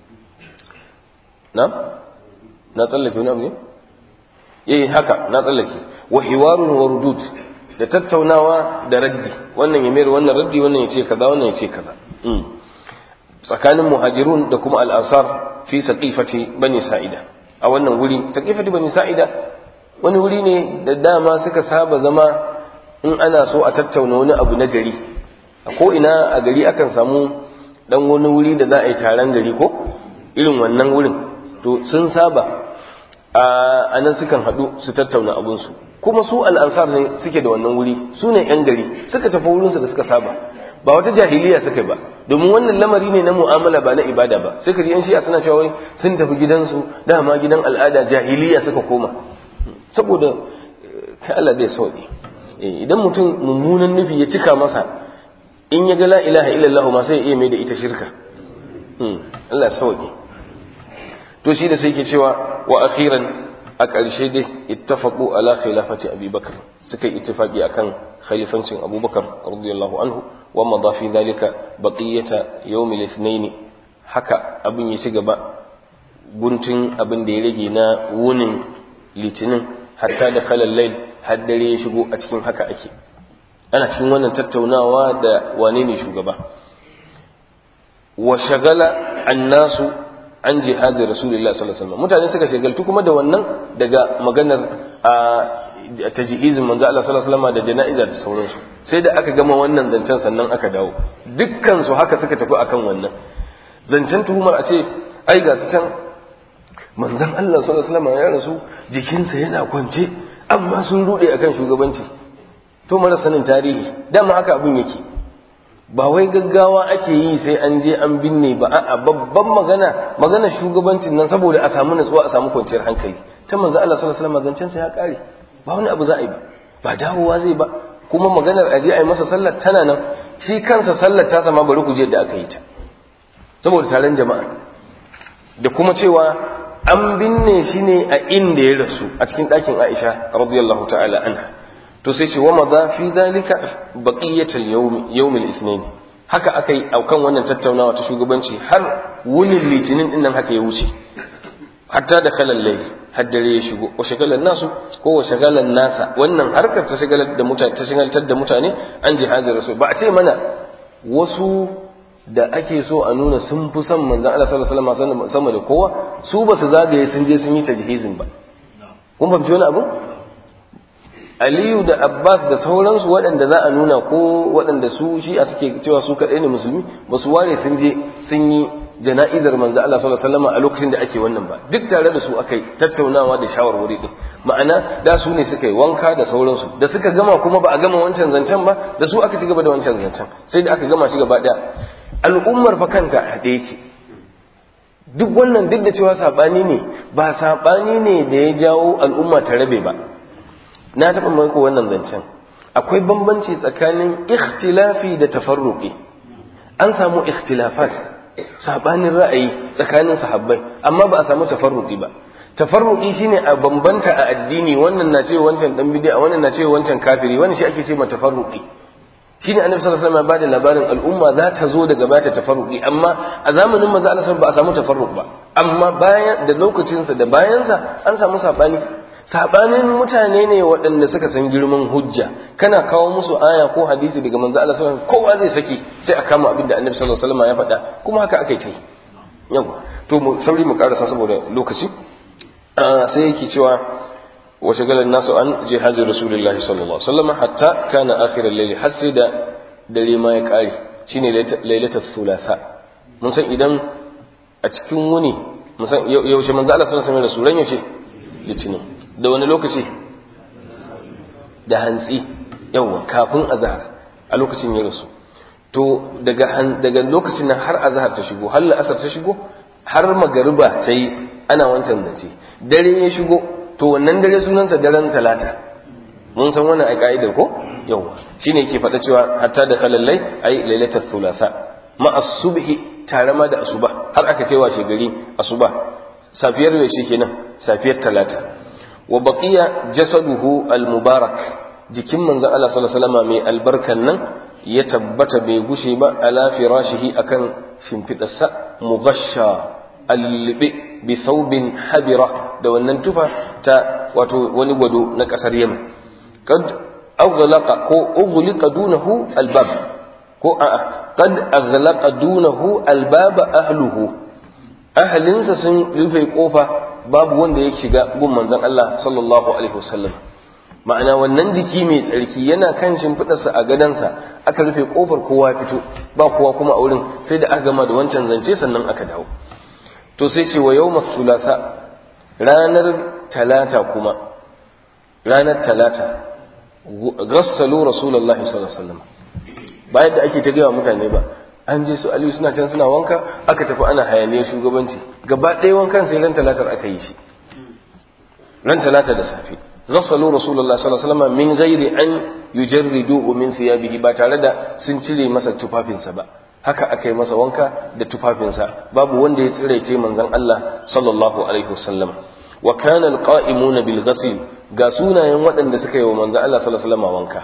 na na tsallake wani abu ne eh haka na tsallake wa hiwarun wa rudud da tattaunawa da raddi wannan ya mayar wannan raddi wannan ya ce kaza wannan ya ce kaza tsakanin muhajirun da kuma al-ansar fi saqifati bani sa'ida a wannan wuri saqifati bani sa'ida wani wuri ne da dama suka saba zama in ana so a tattauna wani abu na gari a ko ina a gari akan samu dan wani wuri da za a yi taron gari ko irin wannan wurin to sun saba a nan sukan haɗu su tattauna abinsu kuma su al'ansar ne suke da wannan wuri su ne 'yan gari suka tafi wurinsu da suka saba ba wata jahiliya suka ba domin wannan lamari ne na mu'amala ba na ibada ba sai ka ji yan shi'a suna cewa wai sun tafi gidansu dama gidan al'ada jahiliya suka koma saboda kai Allah zai sauki idan mutum mummunan nufi ya cika masa in ya ga la ilaha illallah ma sai ya iya mai da ita shirka Allah sauki to shi da sai ke cewa wa akhiran a ƙarshe dai ittafaqu ala khilafati Abi Bakr suka yi ittifaqi akan khalifancin Abu Bakar radiyallahu anhu wa madha fi dhalika baqiyata yawm al-ithnain haka abin ya ci gaba guntun abin da ya rage na wunin litinin hatta da khalal layl har dare ya shigo a cikin haka ake ana cikin wannan tattaunawa da wane ne shugaba wa shagala annasu an jihazin rasulullah sallallahu alaihi wasallam mutane suka shagaltu kuma da wannan daga maganar a tajhizin manzo Allah sallallahu alaihi wasallam da jana'iza da sauransu sai da aka gama wannan zancen sannan aka dawo dukkan su haka suka tafi akan wannan zancen tuhumar a ce ai ga su can manzon Allah sallallahu alaihi wasallam ya rasu jikinsa yana kwance amma sun rude akan shugabanci to mara sanin tarihi dama haka abin yake ba wai gaggawa ake yi sai an je an binne ba a'a babban magana magana shugabancin nan saboda a samu natsuwa a samu kwanciyar hankali ta manzo Allah sallallahu alaihi wasallam zancen sa ya kare ba wani abu za a yi ba ba dawowa zai ba kuma maganar aje a yi masa sallar tana nan shi kansa sallar ta sama bari ku je da aka yi ta saboda taron jama'a da kuma cewa an binne shi ne a inda ya rasu a cikin ɗakin Aisha radiyallahu ta'ala anha to sai ce wa maza fi zalika baqiyatul yawm yawm al-ithnain haka akai aukan wannan tattaunawa ta shugabanci har wunin litinin din nan haka ya wuce hatta da kalal layl har dare ya shigo wa shagalan nasu ko wa shagalan nasa wannan harkar ta shagalar da mutane ta shagaltar da mutane an jihazin rasul ba a ce mana wasu da ake so a nuna sun fi son manzon Allah sallallahu alaihi wasallam sama da kowa su ba su zagaye sun je sun yi tajhizin ba kun fahimci wani abu Aliyu da Abbas da sauransu waɗanda za a nuna ko waɗanda su shi a suke cewa su kaɗai ne musulmi ba su ware sun je sun yi jana'izar manzo Allah sallallahu alaihi wasallam a lokacin da ake wannan ba duk tare da su akai tattaunawa da shawarwari din ma'ana da su ne suka yi wanka da sauransu da suka gama kuma ba a gama wancan zancen ba da su aka ci gaba da wancan zancen sai da aka gama shi gaba ɗaya al'ummar fa kanta haɗe yake duk wannan duk da cewa saɓani ne ba saɓani ne da ya jawo al'umma ta rabe ba na taɓa mako wannan zancen akwai bambanci tsakanin ikhtilafi da tafarruqi an samu ikhtilafat saɓanin ra'ayi tsakanin sahabbai amma ba a samu tafarruqi ba tafarruqi shine a bambanta a addini wannan na ce wancan dan bid'a wannan na ce wancan kafiri wannan shi ake ce ma tafarruqi shine annabi sallallahu alaihi wasallam ya bada labarin al'umma za ta zo daga bata tafarruqi amma a zamanin manzo Allah ba a samu tafarruq ba amma bayan da lokacin sa da bayan sa an samu sabani sabanin mutane ne waɗanda suka san girman hujja kana kawo musu aya ko hadisi daga manzo Allah sallallahu alaihi wasallam kowa zai saki sai a kama abin da annabi sallallahu alaihi wasallam ya faɗa kuma haka aka yi yau to mu sauri mu karasa saboda lokaci sai yake cewa وشغل الناس عن جهاز رسول الله صلى الله عليه وسلم حتى كان آخر الليل حسد dare ma ya ƙare shine lailatul thulatha mun san idan a cikin wuni mun san yaushe manzo Allah sallallahu alaihi wasallam yaushe litinin da wani lokaci da hantsi yawa kafin azhar a lokacin ya rasu to daga daga lokacin nan har azhar ta shigo har la'asar ta shigo har magariba ta yi ana wancan zance dare ya shigo to wannan dare sunansa daren talata mun san wannan a ka'idar ko yawa shine yake faɗa cewa hatta da kalallai ai lailatul thulatha ma as-subhi tare ma da asuba har aka kai washe gari asuba safiyar da shi kenan safiyar talata wa baqiya jasaduhu al-mubarak jikin manzo Allah sallallahu alaihi wasallam mai albarkan nan ya tabbata bai gushe ba ala firashihi akan shimfidarsa mughashsha al-libi bi thawbin habira da wannan tufa ta wato wani gwado na kasar Yemen kad aghlaqa ko ughliqa dunahu albab ko a'a kad aghlaqa dunahu albab ahluhu ahlinsa sun rufe kofa babu wanda ya shiga gun manzon Allah sallallahu alaihi wasallam ma'ana wannan jiki mai tsarki yana kan shimfiɗarsa a gadansa aka rufe kofar kowa fito ba kowa kuma a wurin sai da aka gama da wancan zance sannan aka dawo to sai ce wa yawma thulatha ranar talata kuma ranar talata gassalu rasulullahi sallallahu alaihi wasallam bayan da ake ta gaya mutane ba an je su aliyu suna can suna wanka aka tafi ana hayaniyar shugabanci gaba ɗaya wankan sai ran talatar aka yi shi ran talata da safe gassalu rasulullahi sallallahu alaihi wasallam min ghairi an yujarridu min thiyabihi ba tare da sun cire masa tufafinsa ba haka aka yi masa wanka da tufafinsa babu wanda ya tsiraice manzon Allah sallallahu alaihi wasallam wa kana alqa'imuna bil ghasl ga sunayen waɗanda suka yi wa manzon Allah sallallahu alaihi wasallam wanka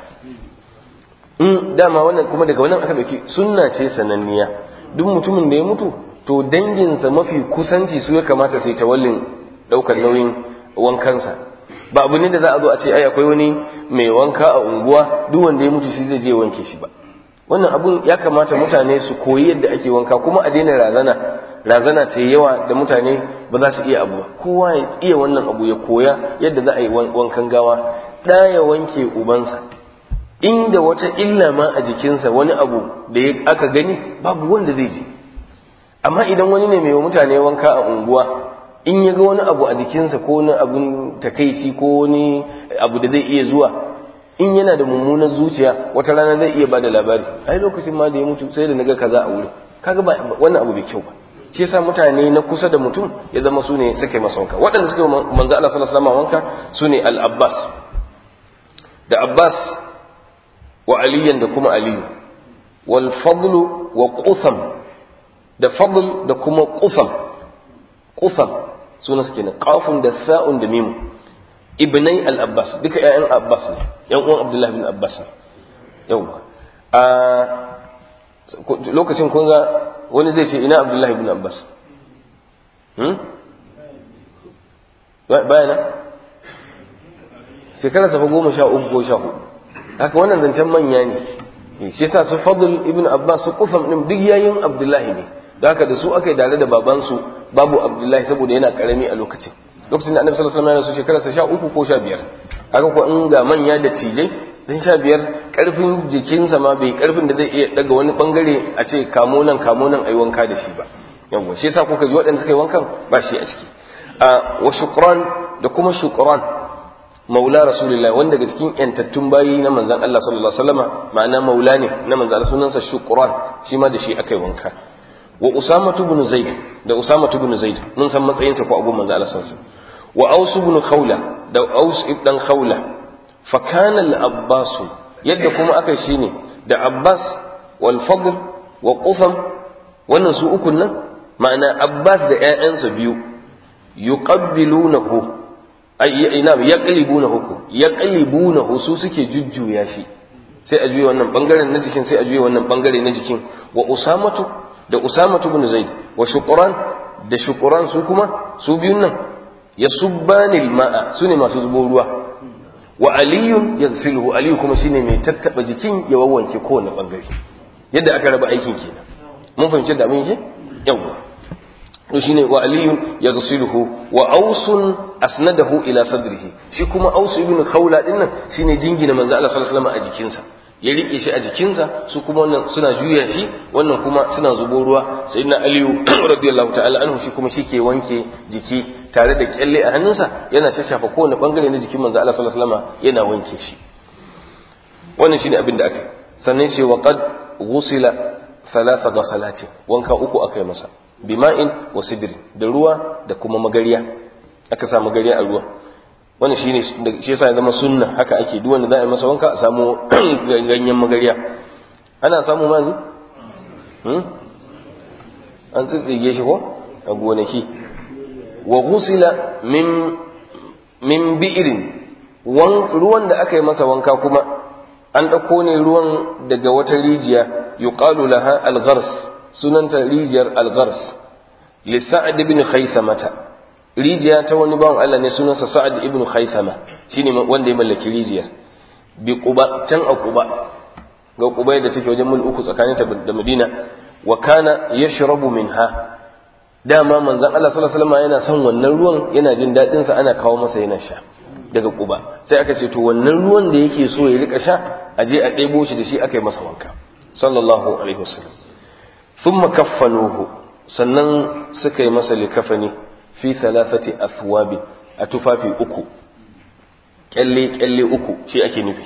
in dama wannan kuma daga wannan aka dauki sunna ce sananniya duk mutumin da ya mutu to danginsa mafi kusanci su ya kamata sai tawallin daukar nauyin wankansa ba abu ne da za a zo a ce ai akwai wani mai wanka a unguwa duk wanda ya mutu shi zai je wanke shi ba wannan abun ya kamata mutane su koyi yadda ake wanka kuma a daina razana razana ta yawa da mutane ba za su iya abu kowa ya iya wannan abu ya koya yadda za a yi wankan gawa ɗa ya wanke ubansa inda wata illa ma a jikinsa wani abu da aka gani babu wanda zai ji amma idan wani ne mai wa mutane wanka a unguwa in ya ga wani abu a jikinsa ko wani abun takaici ko wani abu da zai iya zuwa in yana da mummunar zuciya wata rana zai iya bada labari ai lokacin ma da ya mutu sai da naga kaza a wurin kaga ba wannan abu bai kyau ba shi yasa mutane na kusa da mutum ya zama su ne suka yi masa wanka waɗanda suka yi manzo Allah sallallahu alaihi wasallam wanka su ne al-Abbas da Abbas wa aliyan da kuma aliyu wal fadlu wa qutham da fadl da kuma qutham qutham suna suke ne qafun da sa'un da mimu ibnai al-abbas duka ƴaƴan abbas ne ƴan uwan abdullahi bin abbas yawa a lokacin kun ga wani zai ce ina abdullahi bin abbas hmm bayana shekara safa goma sha uku ko sha hudu haka wannan zancen manya ne shi yasa su fadl ibn abbas su kufam din duk yayin abdullahi ne da haka da su aka yi dare da babansu babu abdullahi saboda yana karami a lokacin lokacin da annabi sallallahu alaihi wasallam ya shekara sa sha uku ko sha biyar haka ko in ga manya da tijai dan sha biyar karfin jikinsa ma bai karfin da zai iya daga wani bangare a ce kamo nan kamo nan ayi wanka da shi ba yawa shi yasa kuka ji waɗanda suka yi wankan ba shi a ciki a wa shukran da kuma shukran maula rasulullah wanda daga cikin yantattun bayi na manzan Allah sallallahu alaihi wasallama ma'ana maula ne na manzan Allah sunansa shukran shi ma da shi akai wanka wa usama ibn zaid da usama ibn zaid mun san matsayinsa ko abu manzo Allah sallallahu alaihi wasallam wa aus ibn khawla da aus ibn khawla fa kana al abbas yadda kuma aka shine da abbas wal fadl wa qufam wannan su ukun nan ma'ana abbas da ƴaƴansa biyu yuqabbilunahu ay ina yaqlibunahu ko yaqlibunahu su suke jujjuya shi sai a juya wannan bangaren na jikin sai a juya wannan bangare na jikin wa usamatu da usamatu ibn zaid wa shuqran da shuqran su kuma su biyun nan yasubbani alma'a sune masu zubo ruwa wa aliyun yaghsiluhu aliyu kuma shine mai tattaba jikin ya wawwanke kowane bangare yadda aka raba aikin kenan mun fahimci da mun yi yawa to shine wa aliyun yaghsiluhu wa ausun asnadahu ila sadrihi shi kuma ausu ibn khawla din nan shine jingina manzo Allah sallallahu alaihi wasallam a jikinsa ya rike shi a jikinsa su kuma wannan suna juya shi wannan kuma suna zubo ruwa sayyidina aliyu radiyallahu ta'ala anhu shi kuma shike wanke jiki tare da kyalle a hannunsa yana shashafa kowane bangare na jikin manzo Allah sallallahu alaihi wasallam yana wanke shi wannan shine abin da aka sannan sai wa qad ghusila thalatha ghasalatin wanka uku aka yi masa bima'in wa sidri da ruwa da kuma magariya aka sa magariya a ruwa wannan shine shi yasa ya zama sunna haka ake duk wanda za a yi masa wanka a samu ganyen magariya ana samu ma yanzu hmm? an tsitsige shi ko a gonaki wa ghusila min min bi'irin ruwan da aka yi masa wanka kuma an ɗauko ne ruwan daga wata rijiya yuqalu laha al-ghars sunanta rijiyar al-ghars li sa'ad ibn khaythamata rijiya ta wani bawan Allah ne sunansa sa'ad ibn khaythama shine wanda ya mallaki rijiyar bi quba can a quba ga quba da take wajen mil uku tsakaninta da Madina wa kana yashrabu minha dama manzon Allah sallallahu alaihi wasallam yana son wannan ruwan yana jin dadin sa ana kawo masa yana sha daga quba sai aka ce to wannan ruwan da yake so ya rika sha a je a ɗebo shi da shi aka yi masa wanka sallallahu alaihi wasallam thumma kaffanuhu sannan suka yi masa likafani fi thalathati athwabi a tufafi uku kyalle kyalle uku shi ake nufi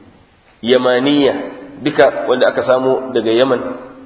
yamaniya duka wanda aka samu daga yaman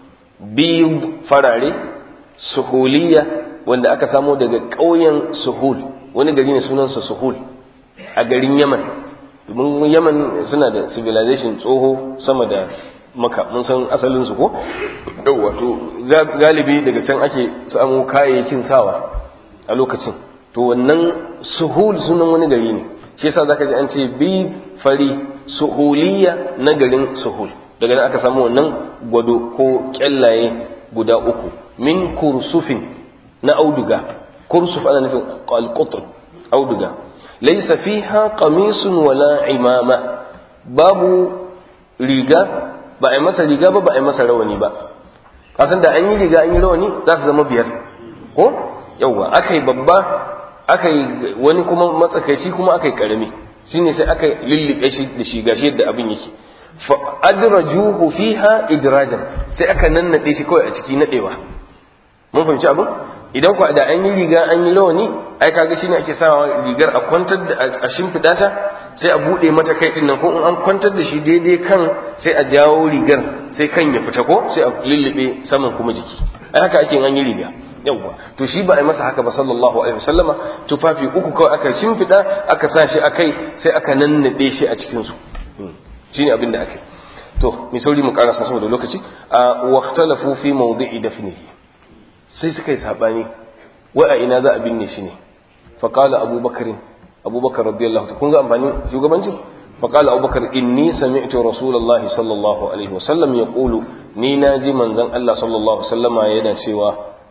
biyu farare suhuliya wanda aka samu daga ƙauyen suhul wani gari ne sunansa suhul a garin yaman domin yaman suna da civilization tsoho sama da maka mun san asalin su ko wato galibi daga can ake samu kayayyakin sawa a lokacin to wannan suhul sunan wani gari ne shi yasa zaka ji an ce bi fari suhuliya na garin suhul daga nan aka samu wannan gwado ko kyallaye guda uku min kursufin na auduga kursuf ana nufin alqutr auduga laysa fiha qamisun wala imama babu riga ba a yi masa riga ba ba a yi masa rawani ba kasan da an yi riga an yi rawani za su zama biyar ko yauwa aka yi babba aka yi wani kuma matsakaici kuma aka yi karami shine sai aka lullube shi da shi gashi yadda abin yake fa adrajuhu fiha idrajan sai aka nannade shi kawai a ciki nadewa mun fahimci abin idan ku da an yi riga an yi rawani ai kaga shine ake sawa rigar a kwantar da a shimfida ta sai a bude mata kai din nan ko in an kwantar da shi daidai kan sai a jawo rigar sai kan ya fita ko sai a lullube saman kuma jiki ai haka ake an yi riga yawwa to shi ba a yi masa haka ba sallallahu alaihi wasallama tufafi uku kawai aka shimfida aka sa shi akai sai aka nannade shi a cikin su shine abin da aka to mi sauri mu karasa saboda lokaci a waqtalafu fi mawdi'i dafnihi sai suka yi sabani wai a ina za a binne shi ne fa qala abubakar abubakar radiyallahu ta kun ga amfani shugabancin fa qala abubakar inni sami'tu rasulullahi sallallahu alaihi wasallam yaqulu ni naji manzon Allah sallallahu alaihi wasallama yana cewa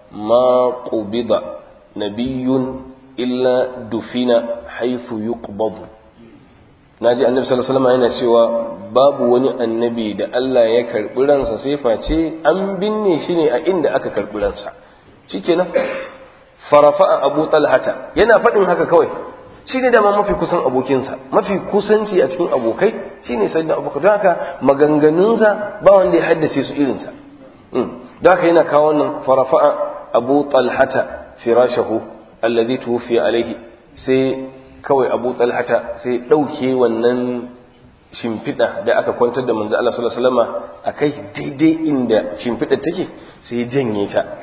ma qubida nabiyyun illa dufina haythu yuqbadu naji annabi sallallahu alaihi wasallam yana cewa babu wani annabi da Allah ya karbi ransa sai face an binne shi ne a inda aka karbi ransa shikenan farafa abu talhata yana faɗin haka kawai shi ne dama mafi kusan abokinsa mafi kusanci a cikin abokai shi ne sai da abokai don haka maganganunsa ba wanda ya haddace su irinsa don haka yana kawo wannan farafa abu talhata firashahu alladhi tuwfiya alaihi sai kawai abu talhata sai ɗauke wannan shimfiɗa da aka kwantar da manzo Allah sallallahu alaihi wasallam akai daidai inda shimfiɗa take sai ya janye ta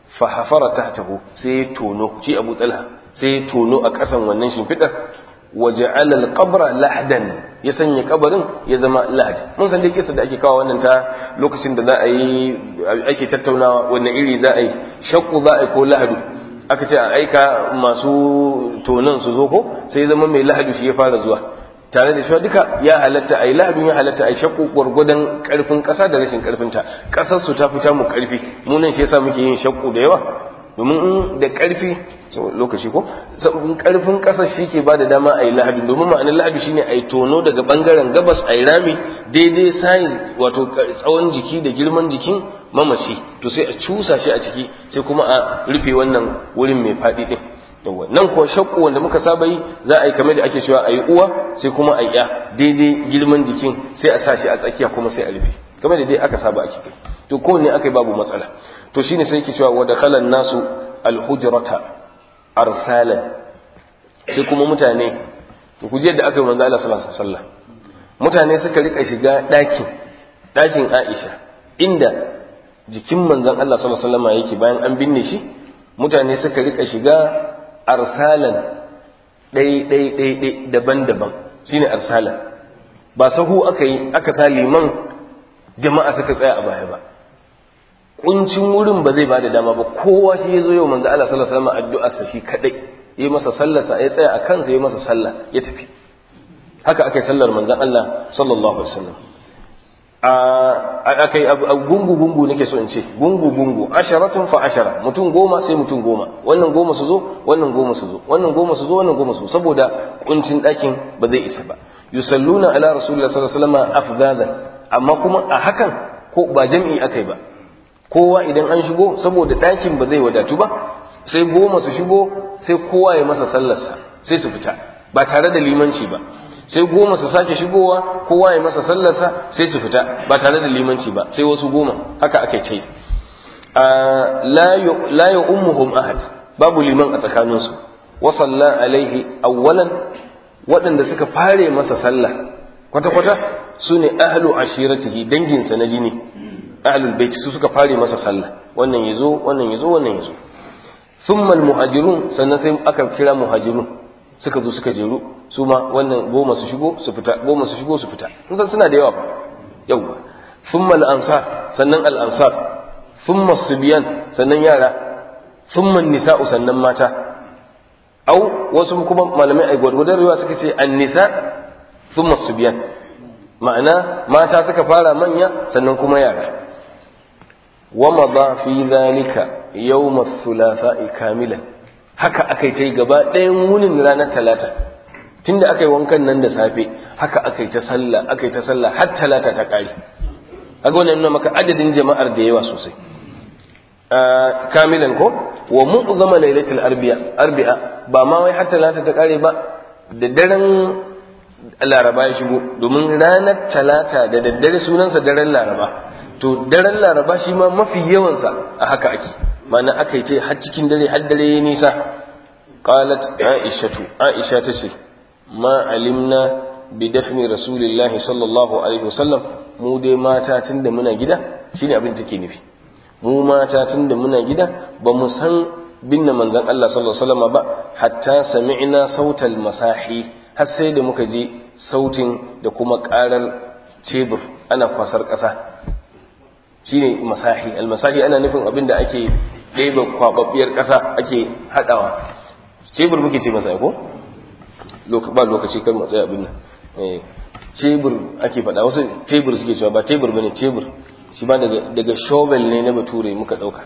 fa hafara tahtahu sai ya tono shi Abu Talha sai ya tono a ƙasan wannan shimfidar waja'ala al-qabra lahdan ya sanya kabarin ya zama lahad mun san dai kisa da ake kawo wannan ta lokacin da za a yi ake tattaunawa wannan iri za a yi shakku za a yi ko lahadu aka ce a aika masu tonon su zo ko sai zama mai lahadu shi ya fara zuwa tare da shi duka ya halatta a yi lahadun ya halatta a yi shakku gwargwadon karfin ƙasa da rashin karfinta ƙasar su ta fita mu karfi mu nan shi yasa muke yin shakku da yawa domin in da karfi lokaci ko in karfin ƙasar shi ke ba da dama a yi lahadu domin ma'anar lahadu shine a yi tono daga bangaren gabas a yi rami daidai size wato tsawon jiki da girman jikin mamaci to sai a cusa shi a ciki sai kuma a rufe wannan wurin mai faɗi ɗin yawa nan ko shakku wanda muka saba yi za a yi kamar da ake cewa a yi uwa sai kuma a ya daidai girman jikin sai a sa shi a tsakiya kuma sai a rufe kamar da dai aka saba a ciki to kowanne aka yi babu matsala to shine sai yake cewa wa dakhalan nasu alhujrata arsalan sai kuma mutane ku je da aka yi manzo Allah sallallahu alaihi wasallam mutane suka rika shiga ɗakin ɗakin Aisha inda jikin manzon Allah sallallahu alaihi wasallam yake bayan an binne shi mutane suka rika shiga arsalan ɗai ɗai ɗai ɗai daban-daban shine arsalan ba sahu aka yi aka sa liman jama'a suka tsaya a baya ba kuncin wurin ba zai bada dama ba kowa shi ya zo yau manzo Allah sallallahu alaihi wasallam addu'a sa shi kadai yi masa sallarsa ya tsaya a kansa ya masa sallah ya tafi haka aka yi sallar manzon Allah sallallahu alaihi wasallam a kai gungu gungu nake so in ce gungu gungu asharatun fa ashara mutum goma sai mutum goma wannan goma su zo wannan goma su zo wannan goma su zo wannan goma su zo saboda kuncin ɗakin ba zai isa ba yusalluna ala rasulillah sallallahu alaihi wasallam afdada amma kuma a hakan ko ba jam'i akai ba kowa idan an shigo saboda ɗakin ba zai wadatu ba sai goma su shigo sai kowa ya masa sallarsa sai su fita ba tare da limanci ba sai goma su sake shigowa kowa ya masa sallarsa sai su fita ba tare da limanci ba sai wasu goma haka aka ce la ya ummuhum ahad babu liman a tsakaninsu wa salla alaihi awwalan waɗanda suka fare masa sallah kwata-kwata su ne ahlu ashiratihi danginsa na jini ahlul bait su suka fare masa sallah wannan yazo wannan yazo wannan yazo thumma almuhajirun sannan sai aka kira muhajirun suka zo suka jeru su ma wannan goma su shigo su fita goma su shigo su fita kun san suna da yawa fa yawa thumma al-ansar sannan al-ansar thumma subyan sannan yara thumma nisa'u sannan mata au wasu kuma malamai ai gwargwadon riwa suka ce an-nisa thumma subyan ma'ana mata suka fara manya sannan kuma yara ومضى في ذلك يوم الثلاثاء كاملا haka aka yi ta yi gaba ɗayan wunin ranar talata tunda aka yi wankan nan da safe haka aka yi ta sallah aka yi ta sallah har talata ta ƙare aga wannan nuna maka adadin jama'ar da yawa sosai kamilan ko wa mu'zama lailatul arbi'a arbi'a ba ma wai har talata ta ƙare ba da daren laraba ya shigo domin ranar talata da daddare sunansa daren laraba to daren laraba shi ma mafi yawansa a haka ake mana aka yi ta har cikin dare har dare ya nisa qalat aishatu aisha ta ce ma alimna bi dafni rasulillahi sallallahu alaihi wasallam mu dai mata tunda muna gida shine abin take nufi mu mata tunda muna gida ba mu san binne manzon Allah sallallahu alaihi wasallam ba hatta sami'na sautal masahi har sai da muka ji sautin da kuma karar cebur ana kwasar ƙasa shine masahi almasahi ana nufin abin da ake ɗeba kwababbiyar ƙasa ake haɗawa cebur muke ce masa ko ba lokaci kar mu tsaya abin nan cebur ake faɗa wasu tebur suke cewa ba tebur bane cebur shi ba daga daga shovel ne na bature muka ɗauka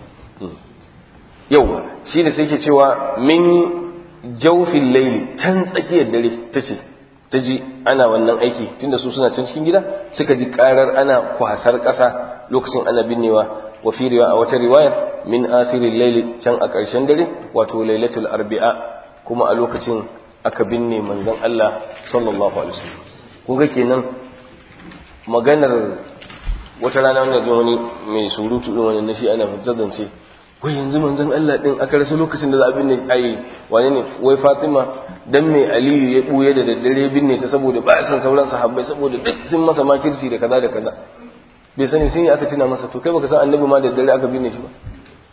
yau shi da sai ke cewa min jaufin laili can tsakiyar dare ta ce ta ji ana wannan aiki tunda su suna can cikin gida suka ji karar ana kwasar ƙasa lokacin ana binnewa wa fi a wata riwayar min asirin laili can a ƙarshen dare wato lailatul arbi'a kuma a lokacin aka binne manzon Allah sallallahu alaihi wasallam kun ga kenan maganar wata rana wanda zo wani mai surutu din wannan nashi ana zance wai yanzu manzon Allah din aka rasa lokacin da za a binne ai wane ne wai Fatima dan mai Aliyu ya buye da daddare binne ta saboda ba san sauran sahabbai saboda duk sun masa makirci da kaza da kaza bai sani sai aka tuna masa to kai baka san annabi ma da daddare aka binne shi ba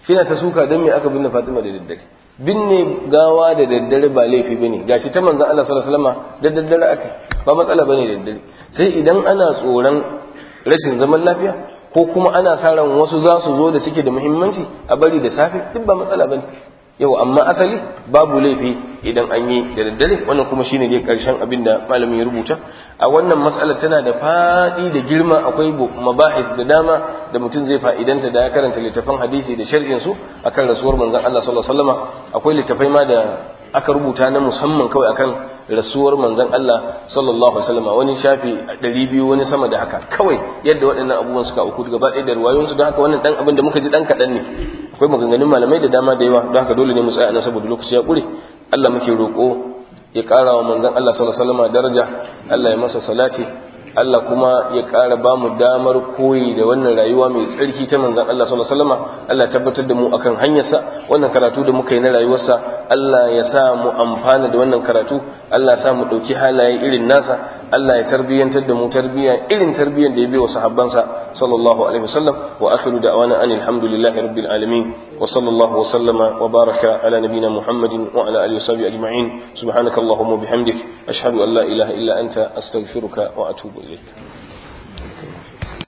shine ta suka dan me aka binne Fatima da daddare binne gawa da daddare ba laifi bane gashi ta manzon Allah sallallahu alaihi wasallam da daddare aka ba matsala bane da daddare sai idan ana tsoron rashin zaman lafiya ko kuma ana sa ran wasu za su zo da suke da muhimmanci a bari da safe duk ba matsala bane yau amma asali babu laifi idan an yi da daddare wannan kuma shine dai karshen abin da malamin ya rubuta a wannan matsalar tana da fadi da girma akwai mabahis da dama da mutum zai fa'idanta da ya karanta littafan hadisi da sharhin su akan rasuwar manzon Allah sallallahu alaihi wasallam akwai littafai ma da aka rubuta na musamman kawai akan rasuwar manzon Allah sallallahu alaihi wasallam wani shafi 200 wani sama da haka kawai yadda waɗannan abubuwan suka auku gaba ɗaya da ruwayoyin su don haka wannan dan abin da muka ji dan kaɗan ne akwai maganganun malamai da dama da yawa don haka dole ne mu tsaya nan saboda lokaci ya ƙure Allah muke roƙo ya ƙara wa manzon Allah sallallahu alaihi wasallam daraja Allah ya masa salati Allah kuma ya ƙara ba mu damar koyi da wannan rayuwa mai tsarki ta manzan Allah sallallahu alaihi wasallam Allah tabbatar da mu akan hanyarsa wannan karatu da muka yi na rayuwarsa Allah ya sa mu amfana da wannan karatu Allah ya sa mu ɗauki halaye irin nasa Allah ya tarbiyyantar da mu tarbiyya irin tarbiyyar da ya bai wa sahabbansa sallallahu alaihi wasallam wa akhiru da'wana anil hamdulillahi rabbil alamin wa sallallahu wa sallama wa baraka ala nabiyyina Muhammadin wa ala alihi wa sahbihi ajma'in subhanakallahumma wa bihamdik ashhadu an la ilaha illa anta astaghfiruka wa atubu إليك